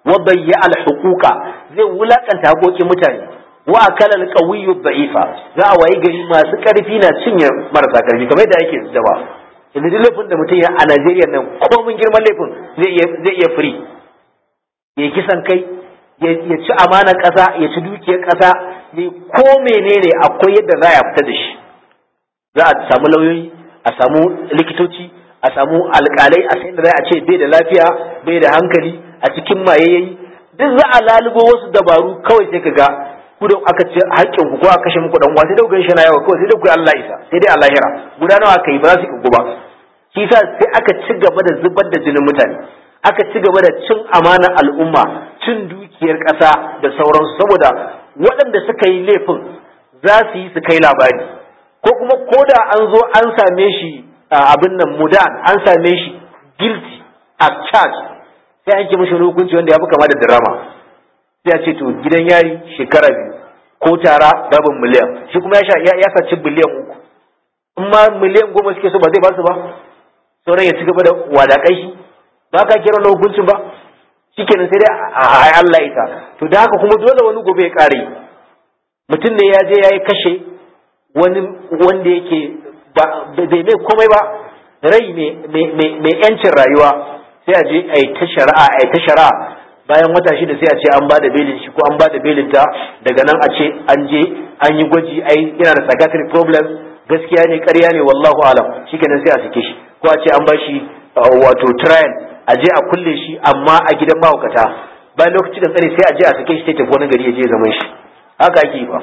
wa bayya al huquqa zai wulakanta hakokin mutane wa akala al qawiyyu da'ifa za a wayi gari masu karfi na cinye marasa karfi kamar yadda yake zaba yanzu duk laifin da mutum ya a Najeriya nan komin girman laifin zai iya zai iya free ya kisan kai ya ci amanar ƙasa ya ci dukiyar ƙasa ya ko menene akwai yadda za a fita da shi za a samu lauyoyi a samu likitoci a samu alƙalai a sai da za a ce bai da lafiya bai da hankali a cikin mayayayi duk za a lalubo wasu dabaru kawai sai ka ga ku da aka ce haƙƙin ku ko aka kashe muku dan uwa sai da ku shi na yawa kawai sai da ku Allah isa sai dai Allah hira guda nawa aka yi ba za su ku ba shi yasa sai aka ci gaba da zubar da jinin mutane aka ci gaba da cin amanar al'umma cin dukiyar ƙasa da sauransu saboda waɗanda suka yi laifin za su yi su kai labari ko kuma ko da an zo an same shi abin nan mudan an same shi guilty as charge sai an ki mashi hukunci wanda ya fi kama da drama sai a ce to gidan yari shekara biyu ko tara rabin miliyan shi kuma ya saci biliyan uku in ma miliyan goma suke so ba zai ba su ba sauran ya ci gaba da wadakai shi ba ka kira na hukuncin ba shikenan sai dai a Allah ita to da haka kuma dole wani gobe ya kare mutum ne ya je ya yi kashe wani wanda yake bai mai komai ba rai mai yancin rayuwa sai a je a yi ta shari'a a yi ta shari'a bayan wata shida sai a ce an ba da belin shi ko an ba da belin ta daga nan a ce an je an yi gwaji ai yana da psychiatric problems gaskiya ne ƙarya ne wallahu alam shikenan sai a sake shi ko a ce an ba shi wato trial a je a kulle shi amma a gidan mahaukata bayan lokaci da tsare sai a je a sake shi sai tafi wani gari ya je zaman shi haka ake ba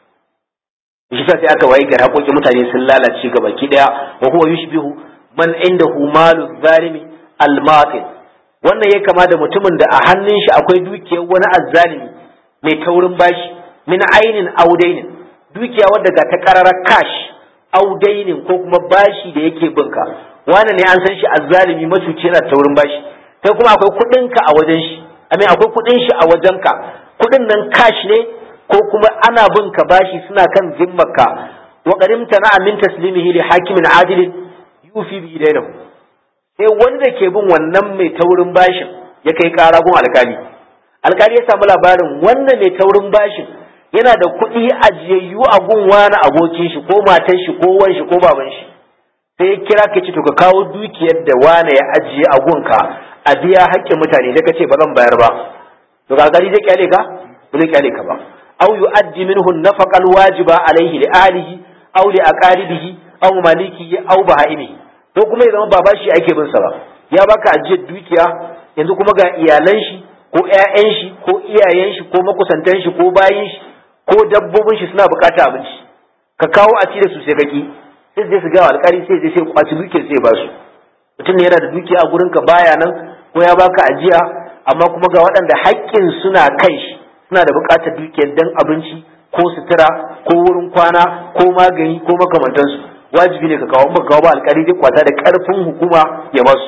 shi sa sai aka wayi gari haƙoƙin mutane sun lalace ga baki daya wa huwa yushbihu man indahu malu zalimi al-matil wannan ya kama da mutumin da a hannun shi akwai dukiyar wani azzalimi mai taurin bashi min ainin audainin dukiya wadda ga ta karara cash audainin ko kuma bashi da yake binka wani ne an san shi azzalimi macuci yana taurin bashi kai kuma akwai kuɗinka a wajen shi amin akwai kuɗin shi a wajenka kuɗin nan cash ne ko kuma ana bin ka bashi suna kan zimmarka wa qarimta na amin taslimihi li hakimin adilin yufi bi idainahu sai wanda ke bin wannan mai taurin bashin ya kai kara gun alkali alkali ya samu labarin wannan mai taurin bashin yana da kuɗi ajiyayyu a gun wani abokin shi ko matan shi ko wan shi ko baban shi sai ya kira ka ce to ka kawo dukiyar da wane ya ajiye a gunka a biya haƙƙin mutane sai ka ce ba zan bayar ba to alkali zai kyale ka ba zai kyale ka ba aw yu'addi minhu an-nafaqa al-wajiba alayhi li ahlihi aw li aqaribihi aw malikihi aw baha'imihi to kuma ya zama baba shi ake bin sa ba ya baka ajiyar dukiya yanzu kuma ga iyalan shi ko ƴaƴan shi ko iyayen shi ko makusantan shi ko bayin shi ko dabbobin shi suna bukata abinci ka kawo a ci da su sai kaki sai zai su ga alƙali sai zai sai kwaci dukiyar sai ba su mutum ne yana da dukiya a gurin ka baya nan ko ya baka ajiya amma kuma ga waɗanda haƙƙin suna kai shi suna da bukatar dukiyar dan abinci ko sutura ko wurin kwana ko magani ko makamantansu wajibi ne ka kawo ba kawo ba alƙali zai kwata da ƙarfin hukuma ya basu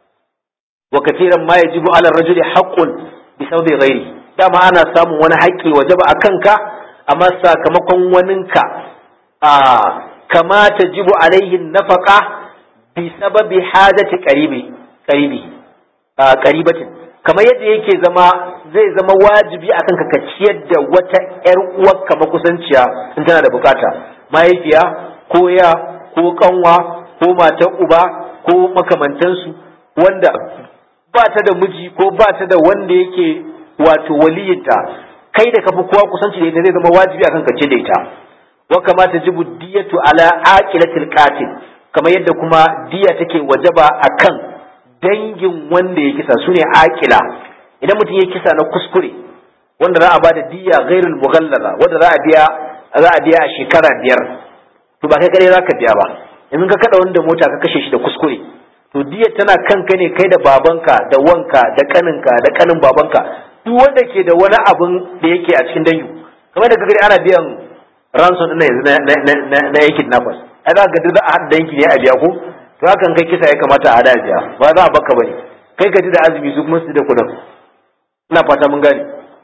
wa kafiran ma yajibu ala rajuli haqqun bi sababi ghairi dama ana samun wani haƙƙi wajaba a kanka amma sakamakon waninka a kama tajibu alaihi nafaqa bi sababi hajati qaribi qaribi qaribatin kamar yadda yake zama zai zama wajibi akan ka ciyar da wata ƴar uwarka makusanciya in tana da bukata mahaifiya ko ya ko kanwa ko matar uba ko makamantansu wanda ba ta da miji ko ba ta da wanda yake wato waliyinta kai da kafi kowa kusanci da ita zai zama wajibi akan kace da ita wa kamata jibu diyatu ala aqilatil qatil kamar yadda kuma diya take wajaba akan dangin wanda ya kisa sune aqila idan mutum ya kisa na kuskure wanda za a bada diya ghairul mughallaza wanda za a biya za a biya a shekara biyar to ba kai kare za ka biya ba in ka kada wanda mota ka kashe shi da kuskure to diya tana kanka ne kai da babanka da wanka da kaninka da kanin babanka duk wanda ke da wani abun da yake a cikin dangi kamar da gari ana biyan ransom din yanzu na yankin nafas ai za ka ga za a haɗa dangi ne a biya ko to hakan kai kisa ya kamata a hada biya ba za a baka bane kai ka ji da azumi su kuma su da kudin ina fata mun gane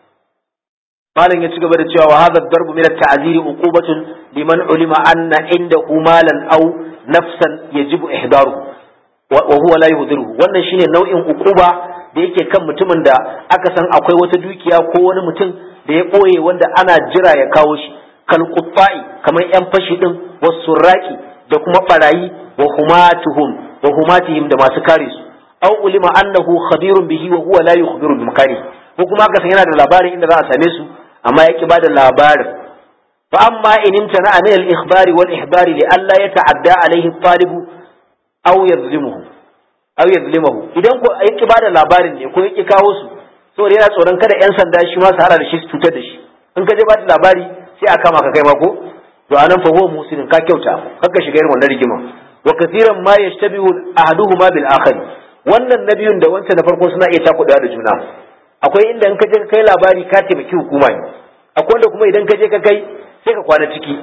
malam ya ci gaba da cewa wa hadha darbu min at-ta'ziri uqubatun liman ulima anna indahu malan aw nafsan yajibu ihdaruhu wa huwa la yuhdiruhu wannan shine nau'in uquba da yake kan mutumin da aka san akwai wata dukiya ko wani mutum da ya ɓoye wanda ana jira ya kawo shi kal kamar yan fashi din wasu raki da kuma barayi wa humatuhum wa humatihim da masu kare su aw ulima annahu khabirun bihi wa huwa la yukhbiru bi makani ko kuma aka san yana da labarin inda za a same su amma ya ki bada labarin fa amma in imtana an al ikhbari wal ihbari li alla yata'adda alayhi talib aw yadhlimuhu aw yadhlimuhu idan ko ya ki bada labarin ne ko ya ki kawo su saboda yana tsoron kada yan sanda shi ma su hara da shi su cutar da shi in ka je ba da labari sai a kama ka kai ma ko to anan fa huwa muslimin ka kyauta kakka shiga irin wannan rigima wa kathiran ma yashtabihu ahaduhuma bil akhari wannan nabiyun da wancan na farko suna iya takudawa da juna akwai inda in ka je ka kai labari ka taimaki hukuma ne akwai wanda kuma idan ka je ka kai sai ka kwana ciki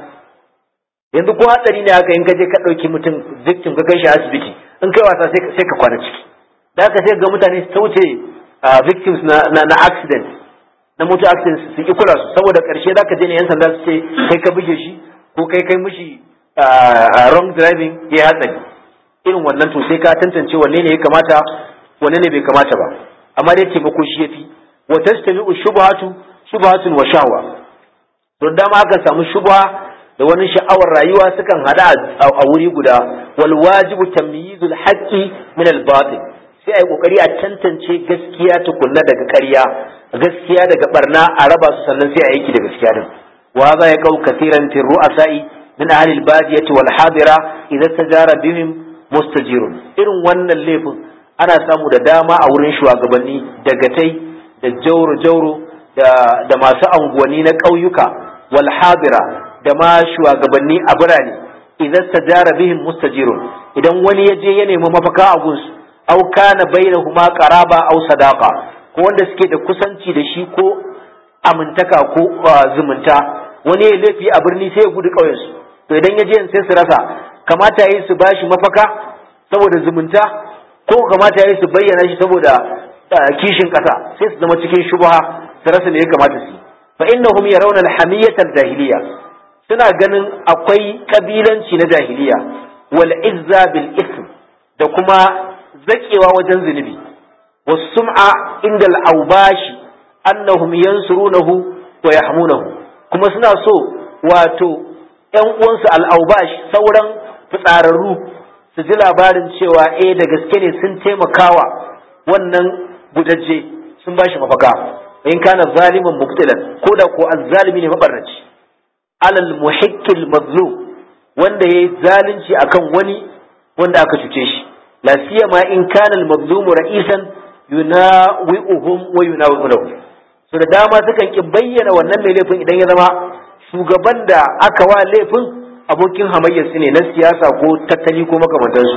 yanzu ko hatsari ne haka in ka je ka ɗauki mutum victim ka kai shi asibiti in kai wasa sai ka kwana ciki da haka sai ga mutane su wuce victims na na accident na motor accident su ki kula su saboda karshe zaka je ne yan sanda su ce kai ka buge shi ko kai kai mishi wrong driving ya hatsari irin wannan to sai ka tantance wanne ne ya kamata wanne ne bai kamata ba amma dai taimako shi yafi wa tastami'u shubhatu shubhatun wa shahwa to dama aka samu shubha da wani sha'awar rayuwa sukan hada a wuri guda wal wajibu tamyizul haqqi min al batil sai ai kokari a tantance gaskiya tukunna daga ƙarya gaskiya daga barna a raba su sannan sai a yanki da gaskiya din wa za ya kau kasiran fi ru'asa'i min ahli al-badiyati wal hadira idza tajara bihim mustajirun irin wannan laifin ana samu da dama a wurin shugabanni dagatai da jauro jauro da da masu anguwanni na ƙauyuka wal hadira da ma shugabanni a birane idza tajara bihim mustajirun idan wani ya je ya nemi mafaka a gunsu aw kana bainahuma qaraba aw sadaqa ko wanda suke da kusanci da shi ko amintaka ko zumunta wani ya laifi a birni sai ya gudu ƙauyensu to idan ya je sai su rasa kamata yi su bashi mafaka saboda zumunta ko kamata yi su bayyana shi saboda kishin ƙasa sai su zama cikin shubha su rasa me ya kamata su fa innahum yarawna al-hamiyyah al-jahiliya suna ganin akwai kabilanci na jahiliya wal izza bil ism da kuma zakewa wajen zunubi والسمعة عند الأوباش أنهم ينصرونه ويحمونه kuma suna so wato ‘yan uwansu al'aubash sauran fitsararru su ji labarin cewa eh da gaske ne sun taimakawa wannan gudaje sun ba shi mafaka in kana zaliman mubtilan ko da ko azzalimi ne mabarnaci alal muhikkil mazlum wanda yayi zalunci akan wani wanda aka cuce shi la siyama in kana al mazlumu ra'isan yunawi'uhum wa yunawi'unahu so da dama sukan ki bayyana wannan mai laifin idan ya zama shugaban da aka wa laifin abokin hamayyar su ne na siyasa ko tattali ko makamantansu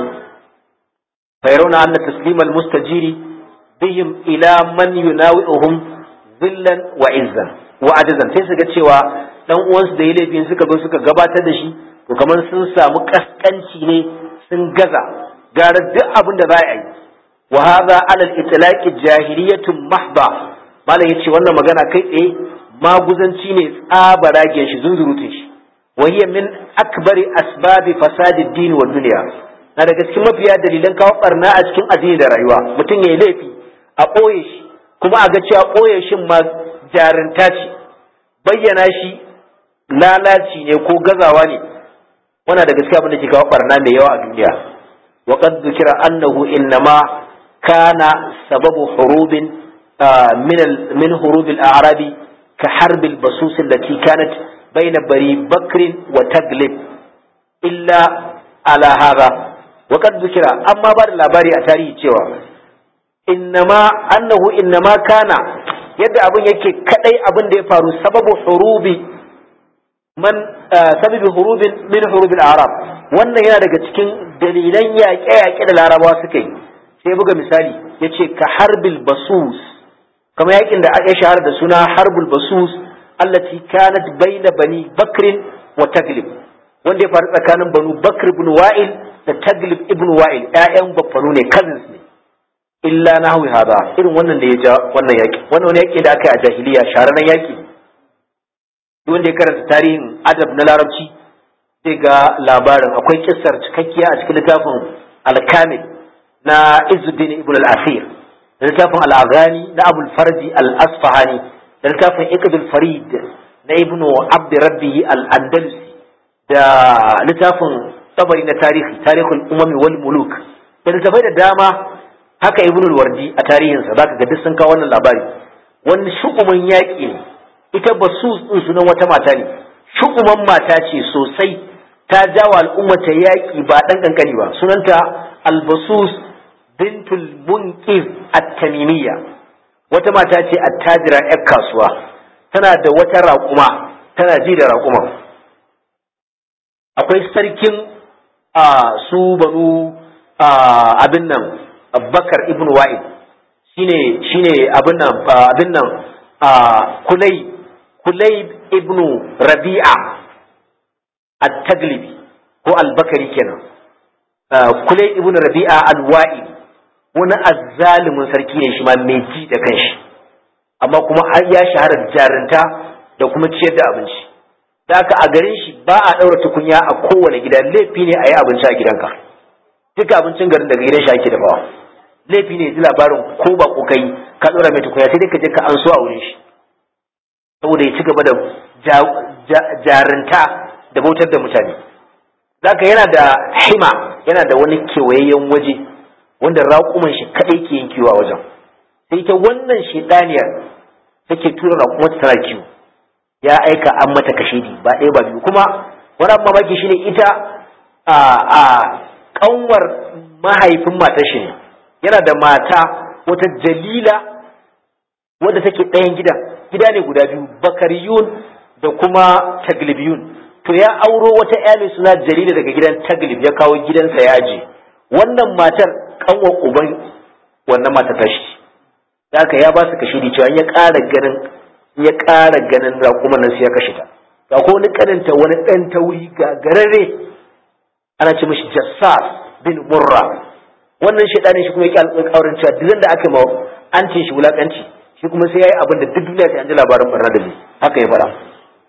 fa yarawna anna taslima al-mustajiri bihim ila man yunawi'uhum zillan wa izzan wa ajazan sai su ga cewa dan uwansu da ya laifin suka zo suka gabatar da shi to kamar sun samu kaskanci ne sun gaza gara duk abin da za a yi wa hadha ala al-itlaq jahiliyatun mahba malam yace wannan magana kai tsaye maguzanci ne tsabaragen shi zunzurutun shi wa hiya min akbari asbabi fasadi ad-din wa dunya na daga cikin mafiya dalilan kawo barna a cikin addini da rayuwa mutum yayi laifi a ɓoye shi kuma a ga cewa ɓoye shin ma jarinta ce bayyana shi lalaci ne ko gazawa ne wannan da gaskiya abin da ke kawo barna mai yawa a duniya wa qad dhukira annahu innama kana sababu hurubin min min hurub al-a'rabi ka harb al-basus allati kanat bayna bari bakr wa taglib illa ala hadha wa qad dhukira amma ba da labari a tarihi cewa innama annahu innama kana yadda abin yake kadai abin da ya faru sababu hurubi man sababi hurubin min hurubil arab wannan yana daga cikin dalilan yaƙe-yaƙe da larabawa suka yi sai buga misali ya ce ka harbil basus kamar yaƙin da ya shahara da suna harbul basus allati kanat baina bani bakrin wa taglib wanda ya faru tsakanin banu bakr ibn wa'il da taglib ibn wa'il ƴaƴan baffanu ne cousins ne illa nahwi hada irin wannan da ya ja wannan yaƙi wannan wani yaƙi da aka yi a jahiliya shahararren yaƙi wanda ya karanta tarihin adab na larabci zai ga labarin akwai kissar cikakkiya a cikin littafin alkamil na izuddin ibn al-asir da littafin al-aghani na abul farji al-asfahani da littafin iqdul farid na ibnu abd rabbi al-andalusi da littafin tabari na tarihi tarihul umami wal muluk da littafai da dama haka ibnul wardi a tarihinsa zaka ga duk sun kawo wannan labari wani shukumin yaƙi ne ita basu din sunan wata mata ne shukuman mata ce sosai ta jawa al'ummata yaƙi ba ɗan ƙanƙani ba sunanta albasus bintul munqif at-tamimiyya wata mata ce attajira yar kasuwa tana da wata raƙuma tana ji da raƙuma akwai sarkin a su banu abin nan bakar ibn wa'id shine shine abin nan abin nan kulai kulai ibn rabi'a at-taglibi ko al-bakari kenan kulai ibn rabi'a al-wa'id wani azzalimin sarki ne shi ma mai ji da kanshi amma kuma har ya shahara jarinta da kuma ciyar da abinci da haka a garin shi ba a ɗaura tukunya a kowane gida laifi ne a yi abinci a gidanka duka abincin garin daga gidan shi ake dafawa laifi ne ji labarin ko ba ko kai ka ɗora mai tukunya sai dai ka je ka an so a wurin shi saboda ya ci gaba da jarinta da bautar da mutane zaka yana da hima yana da wani kewayayyen waje wanda raƙuman shi kaɗai ke yin kiwo a wajen sai ta wannan shedaniyar take tura raƙumar tana kiwo ya aika an mata kashedi ba ɗaya ba biyu kuma wani abu mamaki shine ita a a kanwar mahaifin matar shi ne yana da mata wata jalila wadda take ɗayan gidan gida ne guda biyu bakariyun da kuma taglibiyun to ya auro wata ya mai suna jalila daga gidan taglib ya kawo gidansa ya aje wannan matar kanwar uban wannan matar tashi da haka ya ba su kashedi cewa ya ƙara ganin ya ƙara ganin raƙuman nan sai ya kashe ta ga ko wani kaninta wani ɗan tauri ga gararre ana ce mishi jassas bin murra wannan shaidani shi kuma yake alƙawarin cewa duk da aka ma an ce shi wulakanci shi kuma sai yayi abin da duk duniya sai an ji labarin barna da ni haka ya fara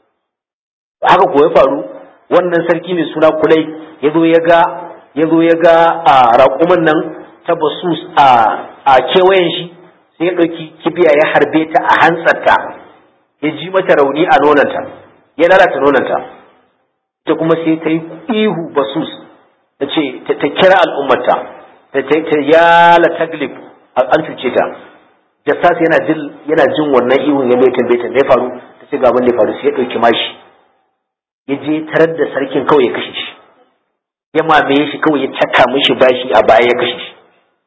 haka ko ya faru wannan sarki mai suna kulai ya zo ya ga ya zo ya ga a raƙuman nan ta basus a a kewayen shi sai ya ɗauki kibiya ya harbe ta a hantsarta ya ji mata rauni a nonanta ya lalata nonanta ta kuma sai ta yi ihu basus ta ce ta kira al'ummata ta ta yala taglib an cuce ta jassas yana jin yana jin wannan ihun ya bai tambaye ta me faru ta ce ga abin da ya faru sai ya dauki mashi ya je tarar da sarkin kawai ya kashe shi ya mamaye shi kawai ya caka mishi bashi a baya ya kashe shi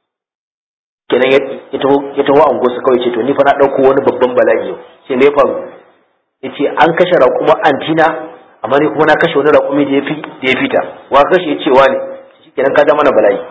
kenan ya taho an gosa kawai ce to ni fa na dauko wani babban bala'i yau sai me ya faru yace an kashe raƙuma antina amma ni kuma na kashe wani raƙumi da ya fi da ya fita wa kashe ya cewa ne kenan ka mana bala'i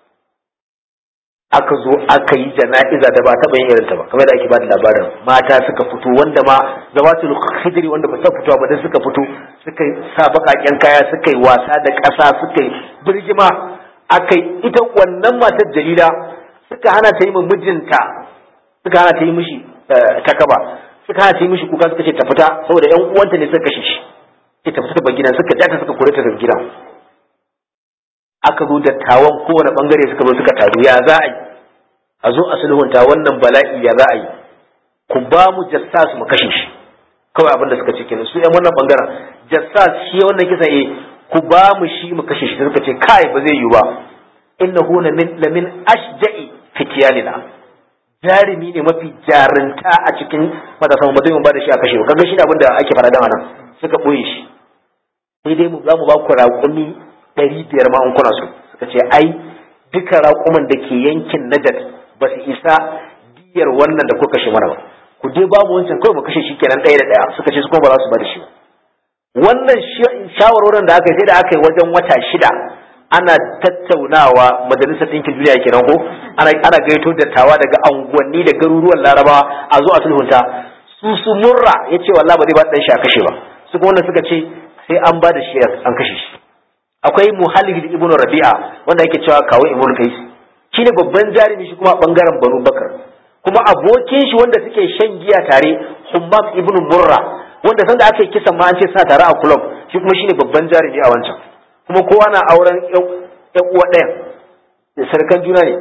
aka zo aka yi jana'iza da ba taɓa yin irin ta ba kamar da ake ba da labarin mata suka fito wanda ma zawatul khidri wanda ba ta fito ba da suka fito suka sa baƙaƙen kaya suka yi wasa da ƙasa suka yi birgima aka yi ita wannan matar jalila suka hana ta yi mijinta suka hana ta yi mishi takaba suka hana ta yi mishi kuka suka ce ta fita saboda ƴan uwanta ne suka kashe shi ce ta fita ta gidan suka jata suka kore ta daga gidan aka zo dattawan kowane bangare suka zo suka taru ya za a yi a zo a sulhunta wannan bala'i ya za a yi ku ba mu jassas mu kashe shi kawai abin da suka ce kenan su yan wannan bangaren jassas shi wannan kisa eh ku ba mu shi mu kashe shi suka ce kai ba zai yi ba innahu lamin lamin ashja'i fitiyanina jarumi ne mafi jarinta a cikin matasan mutum ba da shi a kashe kaga shi ne abin da ake fara da nan suka boye shi sai dai mu za mu ba ku raƙumi ɗari biyar ma in kuna so suka ce ai duka raƙuman da ke yankin najat ba su isa diyar wannan da kuka kashe mana ba ku je babu wancan kawai mu kashe shi kenan ɗaya da ɗaya suka ce su kuma ba za su ba da shi ba wannan shawarorin da aka yi sai da aka yi wajen wata shida ana tattaunawa majalisar ɗinkin duniya kenan ko ana ana gaito dattawa daga anguwanni da garuruwan larabawa a zo a sulhunta su su murra ya ce wallahi ba zai ba ɗan shi a kashe ba su kuma wanda suka ce sai an ba da shi an kashe shi akwai muhallid ibnu rabi'a wanda yake cewa kawo ibnu kais shine babban jarumi shi kuma bangaren banu bakar kuma abokin shi wanda suke shan giya tare hummam ibnu murra wanda sanda aka yi kisan ma an ce suna tare a club shi kuma shine babban jarumi a wancan kuma kowa na auren yan uwa ɗaya da sarkan juna ne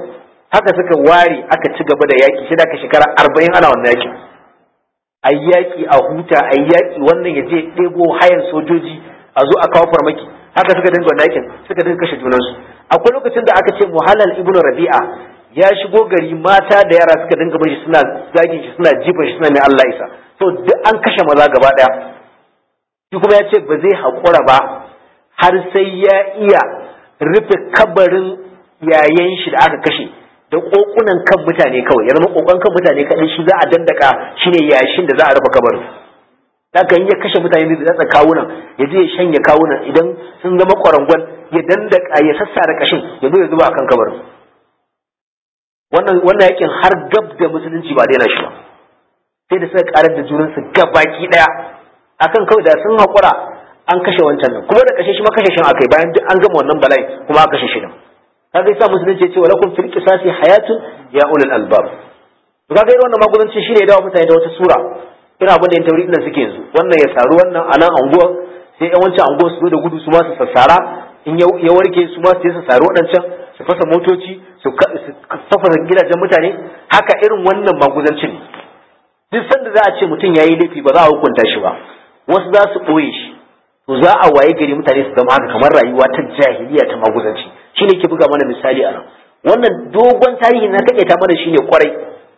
haka suka ware aka ci gaba da yaki sai da aka shekara arba'in ana wannan yakin a yaƙi a huta a yaƙi wannan ya je ɗebo hayan sojoji a zo a kawo farmaki haka suka dinga wannan yakin suka dinga kashe junansu akwai lokacin da aka ce muhallal ibnu rabi'a ya shigo gari mata da yara suka dinga bashi suna zagin shi suna jifan shi suna mai Allah isa to duk an kashe maza gaba daya shi kuma ya ce ba zai haƙura ba har sai ya iya rufe kabarin yayan shi da aka kashe da kokunan kan mutane kawai ya zama kokon kan mutane kaɗai shi za a dandaka shine yashin da za a rufe kabarin haka in ya kashe mutane da zatsa kawunan ya je ya shanya kawunan idan sun zama kwarangwal ya dandaka ya sassara kashin ya zo ya zuba akan kabarin wannan wannan yakin har gab da musulunci ba daina shi ba sai da suka karar da junansu gabaki daya akan kawai da sun haƙura an kashe wancan nan kuma da kashe shi ma kashe shi akai bayan duk an gama wannan bala'i kuma aka kashe shi nan kaga yasa musulunci ya ce walakum fil qisasi hayatun ya ulul albab to kaga irin wannan magudanci shine ya dawo mutane da wata sura irin abin da yan tauri nan suke yanzu wannan ya saru wannan a nan anguwa sai yan wancan anguwa su zo da gudu su ma su sassara in ya warke su ma su je su saru waɗancan su fasa motoci su fafasa gidajen mutane haka irin wannan magudancin duk sanda za a ce mutum ya yi laifi ba za a hukunta shi ba wasu za su ɓoye shi to za a waye gari mutane su zama haka kamar rayuwa ta jahiliya ta maguzanci shi ne ke buga mana misali a nan wannan dogon tarihi na taƙaita mana shi ne kwarai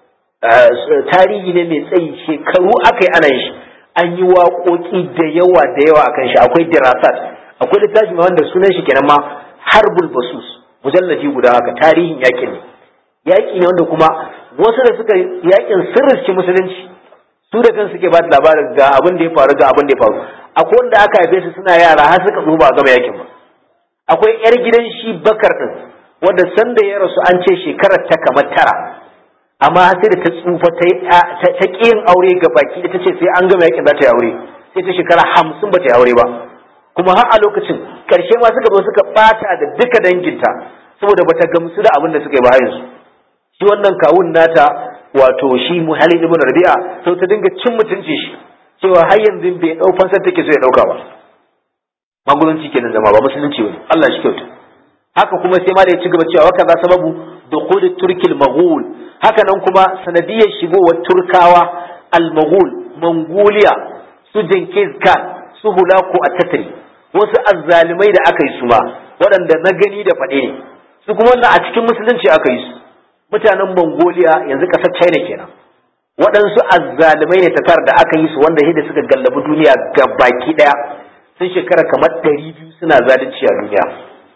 tarihi ne mai tsayi shekaru aka yi ana yin shi an yi waƙoƙi da yawa da yawa akan shi akwai dirasat akwai littafi ma wanda sunan shi kenan ma harbul basus mujalladi guda haka tarihin yakin ne yaƙi ne wanda kuma wasu da suka yakin sirriski musulunci su da kan suke ba da labarin ga abin da ya faru ga abin da ya faru akwai wanda aka haife su suna yara har suka zo ba a gama yakin ba akwai yar gidan shi bakar din wanda sanda ya rasu an ce shekarar ta kamar tara amma sai da ta tsufa ta ta yin aure ga baki da ta ce sai an gama yakin za ta yi aure sai ta shekara hamsin ba ta yi aure ba kuma har a lokacin karshe ma suka zo suka bata da duka danginta saboda bata gamsu da abin da suka yi ba yanzu shi wannan kawun nata wato shi muhalli ibn rabi'a sau ta dinga cin mutunci shi cewa har yanzu bai dau fansar take so ya dauka ba magudanci kenan zama ba musulunci bane Allah shi kyauta haka kuma sai ma da ya ci gaba cewa waka za sababu dukhul turkil maghul haka nan kuma sanadiyar shigowar turkawa al maghul mongolia su Genghis Khan su hulaku a tatari wasu azzalimai da aka yi su ma waɗanda na gani da faɗe ne su kuma wannan a cikin musulunci aka yi su mutanen mongolia yanzu ƙasar china kenan waɗansu azzalimai ne tatar da aka yi su wanda da suka gallabi duniya ga baki ɗaya sun shekara kamar ɗari biyu suna zalunci a duniya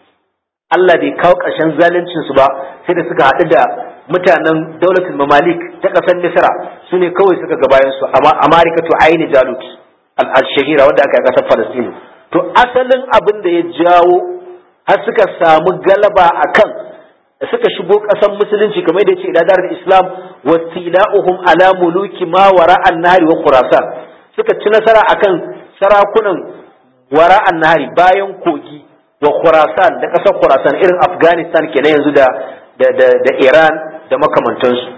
Allah bai kawo ƙarshen zaluncin su ba sai da suka haɗu da mutanen daulatul mamalik ta ƙasar misra su ne kawai suka ga bayan su amma amarika to aini jalut al-shahira wanda aka yi ƙasar falastinu to asalin abin da ya jawo har suka samu galaba akan da suka shigo ƙasar musulunci kamar da ya ce idadar islam wasila'uhum ala muluki ma wara annahari wa khurasan suka ci nasara akan sarakunan wara annahari bayan kogi wa khurasan da ƙasar khurasan irin afghanistan kenan yanzu da da da, da iran da makamantansu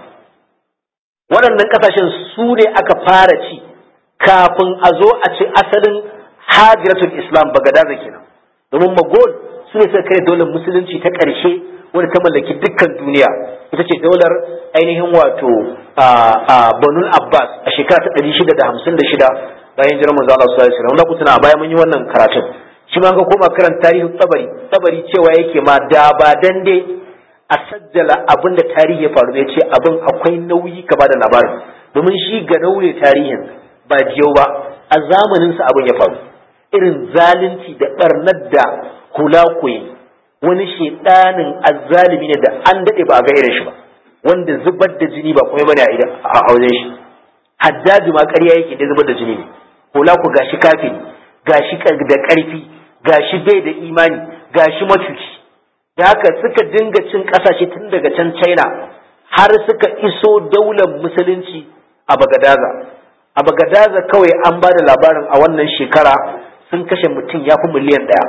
waɗannan ƙasashen su ne aka fara ci kafin a zo a ci asalin hajiratul islam bagadaza kenan domin magol su ne suka kai daular musulunci ta ƙarshe wadda ta mallaki dukkan duniya ita ce daular ainihin wato a banul abbas a shekara ta ɗari shida da hamsin da shida bayan jiran manzo Allah sallallahu alaihi wasallam kuna a baya mun yi wannan karatun shi ma ga koma karan tarihin tabari tabari cewa yake ma da ba dan dai a sajjala abin da tarihi ya faru ne ce abin akwai nauyi ka bada labarin domin shi ga naure tarihin ba jiyau ba a zamanin sa abin ya faru irin zalunci da barnar da hula koyi wani shedanin azzalimi ne da an dade ba a ga irin shi ba wanda zubar da jini ba kuma bane a wajen shi haddaji ma ƙarya yake da zubar da jini ne hula ku gashi kafin gashi da ƙarfi gashi bai da imani gashi macuci da haka suka dinga cin ƙasashe tun daga can china har suka iso daular musulunci a bagadaza a bagadaza kawai an ba da labarin a wannan shekara sun kashe mutum ya fi miliyan ɗaya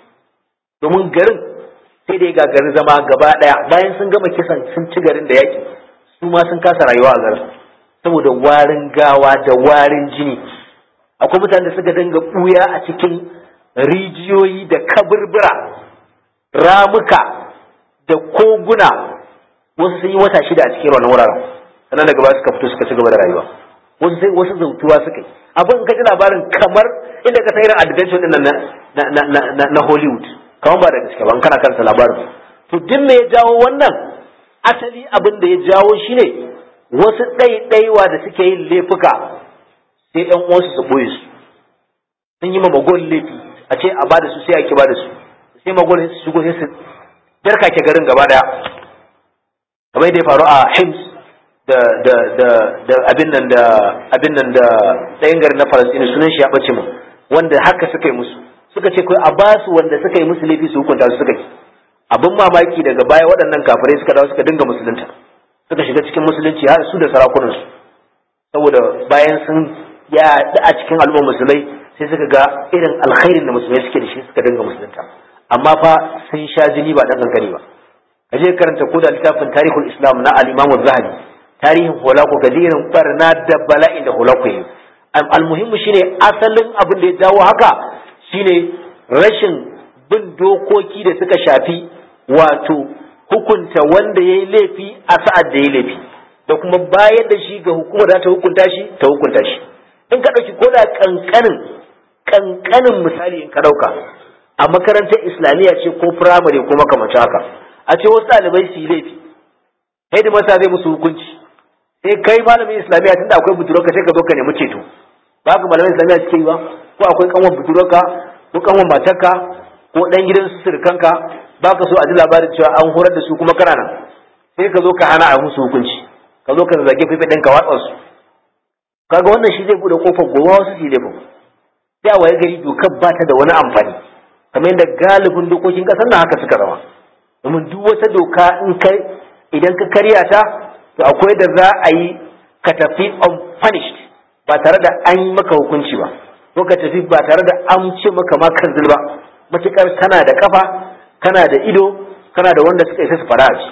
domin garin sai dai gagarin zama gaba ɗaya bayan sun gama kisan sun ci garin da yaƙi su ma sun kasa rayuwa a garin saboda warin gawa da warin jini akwai mutane da suka dinga ɓuya a cikin rijiyoyi da kaburbura ramuka da koguna wasu sun yi wata shida a cikin wannan wuraren sannan daga baya suka fito suka ci gaba da rayuwa wasu sai wasu zautuwa suka yi abin ka ji labarin kamar inda ka irin adventure din na na Hollywood kamar ba da gaske ba kana karanta labarin to duk me ya jawo wannan asali abin da ya jawo shine wasu ɗaiɗaiwa da suke yin laifuka sai ɗan uwansu su ɓoye su sun yi ma magol laifi a ce a bada su sai a ki bada su sai magol su shigo sai su darka ke garin gaba daya kamar da ya faru a Hims da da da da abin nan da abin nan da ɗayan garin na Falasɗinu sunan shi ya bace mu wanda haka suka yi musu suka ce kai a basu wanda suka yi musu laifi su hukunta su suka yi abin mamaki daga baya waɗannan kafirai suka dawo suka dinga musulunta suka shiga cikin musulunci har su da sarakunansu saboda bayan sun yaɗu a cikin al'ummar musulmai sai suka ga irin alkhairin da musulmai suke da shi suka dinga musulunta amma fa sun sha jini ba ɗan kankani ba ka je karanta ko da littafin tarihul islam na al-imam zahabi tarihin holako ga irin barna da bala'in da holako yi almuhimmu shine asalin abin da ya jawo haka shine rashin bin dokoki da suka shafi wato hukunta wanda ya yi laifi a sa'ad da ya laifi da kuma bayar da shi ga hukumar da ta hukunta shi ta hukunta shi in ka ɗauki ko da ƙanƙanin ƙanƙanin misali in ka ɗauka a makarantar islamiyya ce ko firamare ko makamancin haka a ce wasu ɗalibai su yi laifi sai da masa zai musu hukunci sai kai malamin islamiyya tunda akwai budurarka sai ka zo ka nemi ceto ba ka malamin islamiyya suke yi ba ko akwai kanwan budurarka ko kanwan matarka ko ɗan gidan su surukanka ba ka so a ji labarin cewa an horar da su kuma kana nan sai ka zo ka hana a musu hukunci ka zo ka zage fife ɗin ka watsa su kaga wannan shi zai bude kofar gobe wasu su laifin sai a waye gari dokar ba ta da wani amfani kamar yadda galibin dokokin ƙasar nan haka suka zama domin duk wata doka in kai idan ka karya ta to akwai da za a yi ka tafi unpunished ba tare da an yi maka hukunci ba ko ka tafi ba tare da an ce maka ma kan ba matukar kana da kafa kana da ido kana da wanda suka isa su fara ji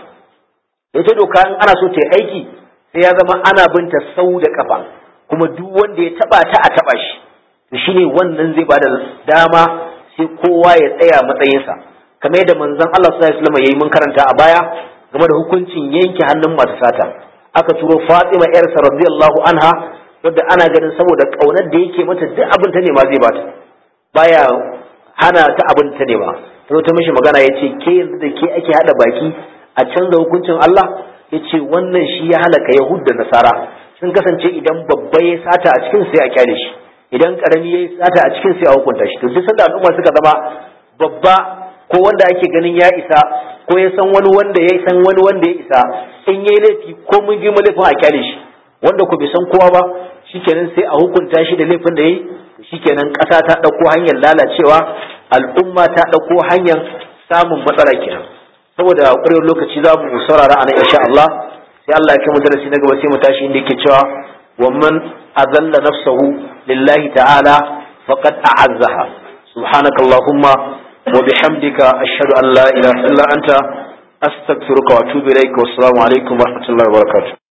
ita doka in ana so ta yi aiki sai ya zama ana binta sau da kafa kuma duk wanda ya taba ta a taba shi to shine wannan zai bada dama sai kowa ya tsaya matsayinsa kamar yadda manzon Allah sallallahu alaihi wasallam yayi mun karanta a baya game da hukuncin yanke hannun masu sata aka turo Fatima yarsa radiyallahu anha wadda ana ganin saboda kaunar da yake mata duk abin ta nema zai bata baya hana ta abin ta nema ta ta mishi magana ya ce ke yanzu da ke ake hada baki a canza hukuncin Allah ya ce wannan shi ya halaka Yahud da Nasara sun kasance idan babba ya sata a cikin sai a kyale shi idan karami ya sata a cikin sai a hukunta shi to duk sanda al'umma suka zama babba ko wanda ake ganin ya isa ko ya san wani wanda ya san wani wanda ya isa in yayi laifi ko mun girma laifin a kyale shi wanda ku bai san kowa ba shikenan sai a hukunta shi da laifin da yayi shikenan ƙasa ta ɗauko hanyar lalacewa al'umma ta ɗauko hanyar samun matsala kenan saboda ƙwarewar lokaci za mu saurara a nan insha Allah sai Allah ya kai mu darasi na gaba sai mu tashi inda yake cewa wa man azalla nafsahu lillahi ta'ala faqad a'azzaha subhanakallahumma wa bihamdika ashhadu an la ilaha illa anta astaghfiruka wa atubu ilaik wa assalamu alaikum wa rahmatullahi wa barakatuh